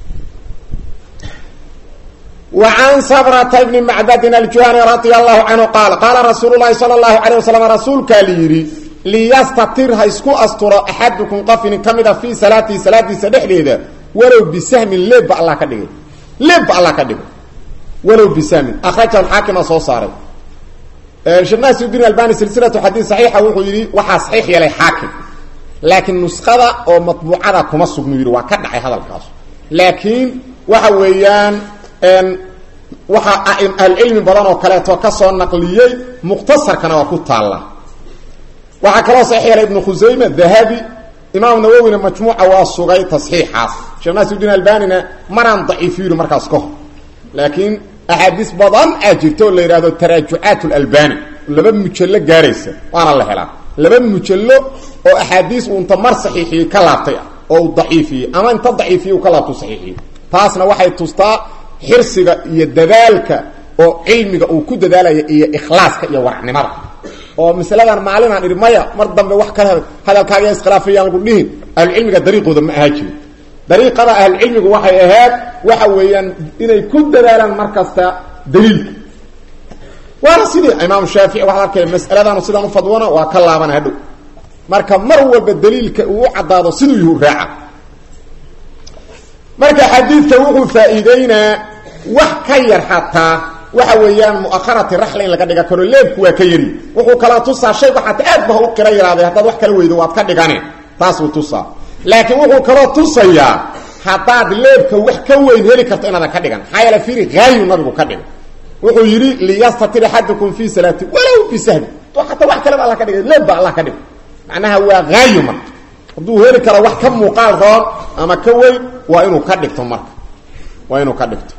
وعن سبرة بن معبد الجهني رضي الله عنه قال قال رسول الله صلى الله عليه وسلم رسولك ليري ليستطر هيسكو أسطر أحدكم قفن كمدا في صلاة صلاة سدح ليدا ولو بسهم لب الله كدغ لب الله كدغ ولو بسهم أخرج الحاكم صوصاري شناس الدين الباني سلسلة حديث صحيحة وحيري وحا صحيح يلي حاكم لكن نسخة أو مطبوعة كما سبنيري وكدعي هذا الكاس لكن وحويان waxaa ahlucilmi badan oo kaleeto ka soo naqliyey mukhtasarkana waa ku taalla waxaa kaloo saxiix yeelay ibnu khusayme dahabi imaam nawowina majmuuca waa sugay tasxiixaas sheekh naasirudiin albanina maraan daciifiyo yidhi markaas ka hor laakiin axaadiis badan aa jirta oo la yidhahdo taraajucaat lalbani laba mujallo gaaraysa waana la helaa laba mujallo oo axaadiis uu inta mar saxiixiyey ka laabtay ah oo uu daciifiyey ama inta daciifiyey uu ka laabto saxiixiyey taasna waxay tustaa xirsiga iyo dadaalka oo cilmiga uu ku dadaalaya iyo ikhlaaska iyo waracnimada oo masaladan maalinaan idhi maya mar dambe wax kale hadalkaaga iskhilaafayaan lagu dhihin ahlucilmiga dariiqooda ma ahaa jirin dariiqada ahlucilmigu waxay ahayd waxa weeyaan inay ku dadaalaan mar kasta daliilka waana sidii imaam shaafici waxaad arkaya mas'aladaanu sidaan u fadwona waa ka laabana hadhow marka mar walba daliilka uu u caddaado siduu yuhu raaca marka xadiidka wuxuu faa'iideynaa wax ka yar xataa waxa weeyaan mu'akharati raxla in laga dhiga karo leebku waa ka yari wuxuu kala tusaa shaygu xataa aad ba u qira yaraaday haddaad wax kala weydo waad ka dhigane taasuu tusaa laakiin wuxuu kaloo tusayaa haddaad leebka wax ka weyn heli karto inaadan ka dhigan maxaa yeele fiiri haayu nabigu ka dhigay wuxuu yidhi liyastatir axadukum fii salaati walow bisahbi xataa wax kaleba alla ka dhigay leeb ba allah ka dhigay macnaha waa haayu marka hadduu heli karo wax ka muuqaal roon ama ka weyn waa inuu ka dhigto marka waa inuu ka dhigto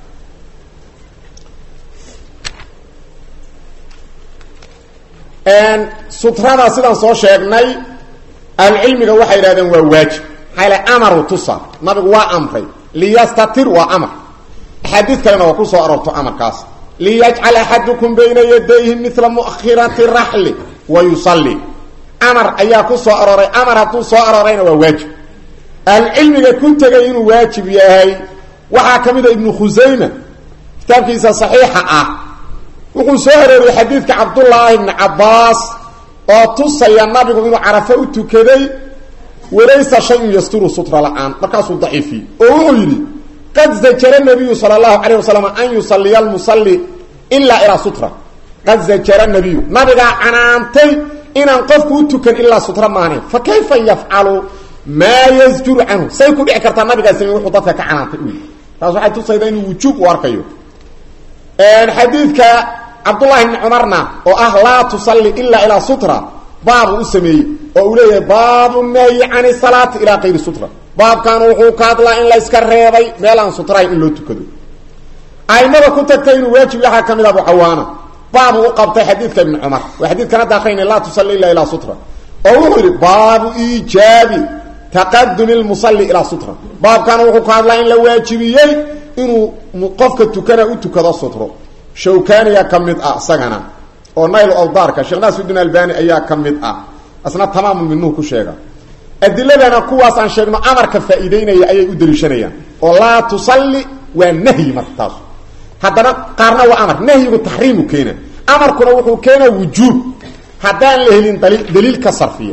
sutrada sidaan soo sheegnay ahlucilmiga waxay yidhahdeen waa waajib maxaa yale amaru tusa nabigu waa amray liyastatir waa amar axaadiid kalena waa ku soo aroorto amarkaas liyajcal axadukum bayna yadayhi mila muakhirati raxli wa yusalli amar ayaa ku soo arooray amar hadduu soo aroorayna waa waajib ahlucilmiga ku tegay inuu waajib yahay waxaa ka mid a ibnu khusayma kitaabkiisa saxiixa ah wuxuu soo arooriyey xadiidka cabdullaahi ibni cabbaas oo tusaya nabigu inuu carafo u tukaday walaysa shayun yasturu sutra la-aan markaasuu daciifiyey oo wuxuu yidhi qad zajara nabiyu sala allahu calayh wasalam an yusaliya almusalli ilaa ilaa sutra qad zajara nabiyu nabigaa canaantay inaan qofku u tukan ilaa sutra maahane fa kayfa yafcalu maa yasjuru canhu say ku dhici kartaa nabigaa samey wuxuu dadka ka canaantay u taas waxay tusayda inuu wujuub u arkayo xadiidka cabdullahi bni cumarna oo ah laa tusalli ilaa ilaa sutra baabu u sameeyey oo uu leeyahay baabu nahyi cani salaati ilaa kayri sutra baabkan wuxuu ka hadlaa in la yska reebay meel aan sutrahayn in loo tukado aimada ku tagtay inuu waajib waxaa ka mid abu cawaana baabu u qabtay xadiidka ibni cumar waa xadiidkan hadda akrayna laa tusalli ilaa ilaa sutra oo wuxuu yidhi baabu iijaabi taqadumi lmusalli ilaa sutra baabkan wuxuu ka hadlaa in la waajibiyey inuu qofka tukana u tukado sutro shawkaniya ka mid ah isagana oo nayl awdaarka sheekh naasirudiin albani ayaa ka mid ah asna tamaamu minuhu ku sheega adiladana kuwaas aan sheegno amarka faa'iideynaya ayay u daliishanayaan oo laa tusalli waa nahyi marka taas haddana qaarna waa amar nahyigu taxriimu keena amarkuna wuxuu keenaa wujuub haddaan la helin dali daliil ka sarfiya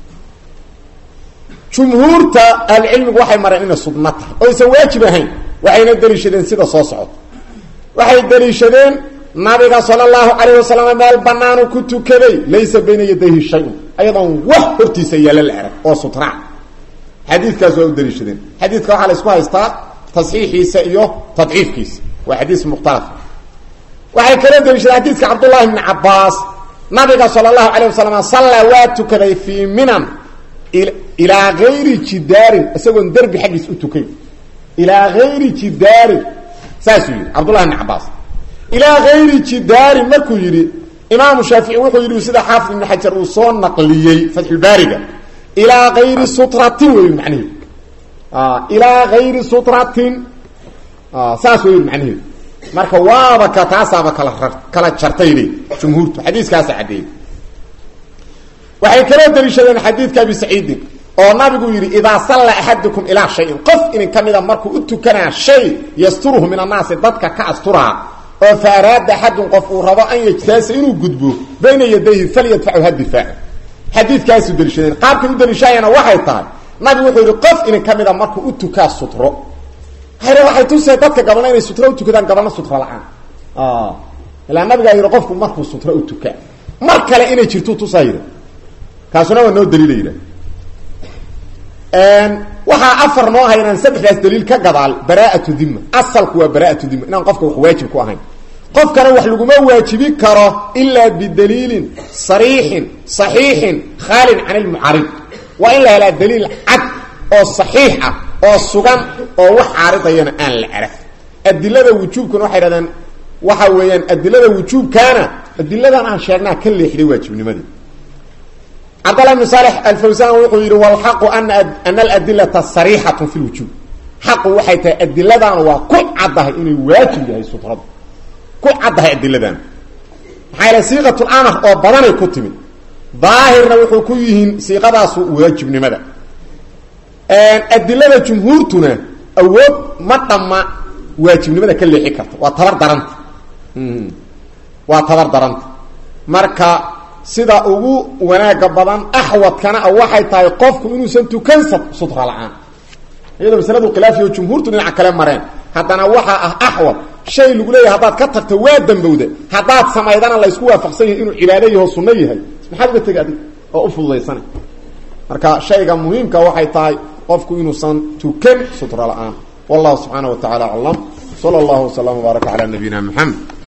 jumhuurta ahlucilmigu waxay mareen inay sudna tahay oo aysan waajib ahayn waxayna daliishadeen sida soo socota waxay daliishadeen nabiga sala allahu calayh wasalam meel banaanu ku tukaday laysa bayna yadayhi shay-un ayadoon wax hortiisa yaalla la arag oo sutraac xadiidkaas waa u daliishadeen xadiidka waxaa la isku haystaa tasxiixiisa iyo tadciifkiisa waa xadiis mukhtalaf waxay kala daliishadeen xadiidka cabdullahi bni cabaas nabiga sala allahu calayh wasalam sallaa waa tukaday fii minan ilaa gayri jidaarin isagoon derbi xaggiis u tukay ilaa gayri jidaarin saasuu yidhi cabdullahi bni cabaas ilaa gayri jidaarin markuu yidhi imaamu shaafici wuxuu yidhi sida xaafid ibni xajar uu soo naqliyey fatxulbaariga ilaa gayri sutratin wey macnaheedu ilaa gayri sutratin saas wey macnaheedu marka waaba ka taasaaba kala kala jartayde jumhuurtu xadiiskaasa caddeeyey waxay kaloo daliishadeen xadiidka abi saciidin oo nabigu yidhi idaa salla axadukum ilaa shayin qof inin ka mida markuu u tukanaa shay yasturuhu min annaasi dadka ka asturaa oo fa araada axadun qof uu rabo an yajtaasa inuu gudbo bayna yadayhi falyadfacu ha difaaco xadiidkaasuu daliishadeen qaabkay u daliishayana waxay tahay nabigu wuxuu yidhi qof inin ka mida markuu u tukaa sutro hayre waxay tusee dadka gabalna inay sutro u tukadaan gabalna sutro la-aan ilaa nabigaa yidhi qofku markuu sutro u tukaa mar kale inay jirto tusaa yidhi kaasuna waa noo daliila yidha waxaa afar noo haynaan saddexdaas daliil ka gadaal bara'atu dhima asalku waa bara'atu dhima inaan qofka wax waajib ku ahayn qofkana wax laguma waajibi karo ilaa bidaliilin sariixin saxiixin khaalin can ilmucarid waa in la helaa daliil cad oo saxiix ah oo sugan oo wax caaridayana aan la arag adilada wujuubkuna waxay dhahdeen waxa weeyaan adilada wujuubkaana adiladan aan sheegnaa ka leexday waajibnimadii cabdallah bn saalex alfawsan wuxuu yidhi walxaqu ana ana aladilata sariixatu fi lwujuub xaqu waxay tahay adiladan waa ku caddahay inay waajib yahay sutradu ku caddahay adiladan maxaa yaele siiqat lamar oo badanay ku timid daahirna wuxuu ku yihiin siiqadaasu waajibnimada adilada jumhuurtuna awood ma dhamma waajibnimada ka leexi karta waa tabar daranta waa tabar daranta marka sida ugu wanaaga badan axwadkana a waxay tahay qofku inuusan tukan sutra la-aan iyadoo masaladu khilaafiyo jumhuurtu dhinaca kale mareen haddana waxaa ah axwad shay lagu leeyahay haddaad ka tagto waa dambowda haddaad samaydana laysku waafaqsan yahay inuu cibaado yaho sunno yahay maxaad uga tegi adig oo u fududaysana marka shayga muhiimka waxay tahay qofku inuusan tukan sutra la-aan wallahu subxaana wa tacala aclam sala allahu waslama baaraka calaa nabiyina maxamed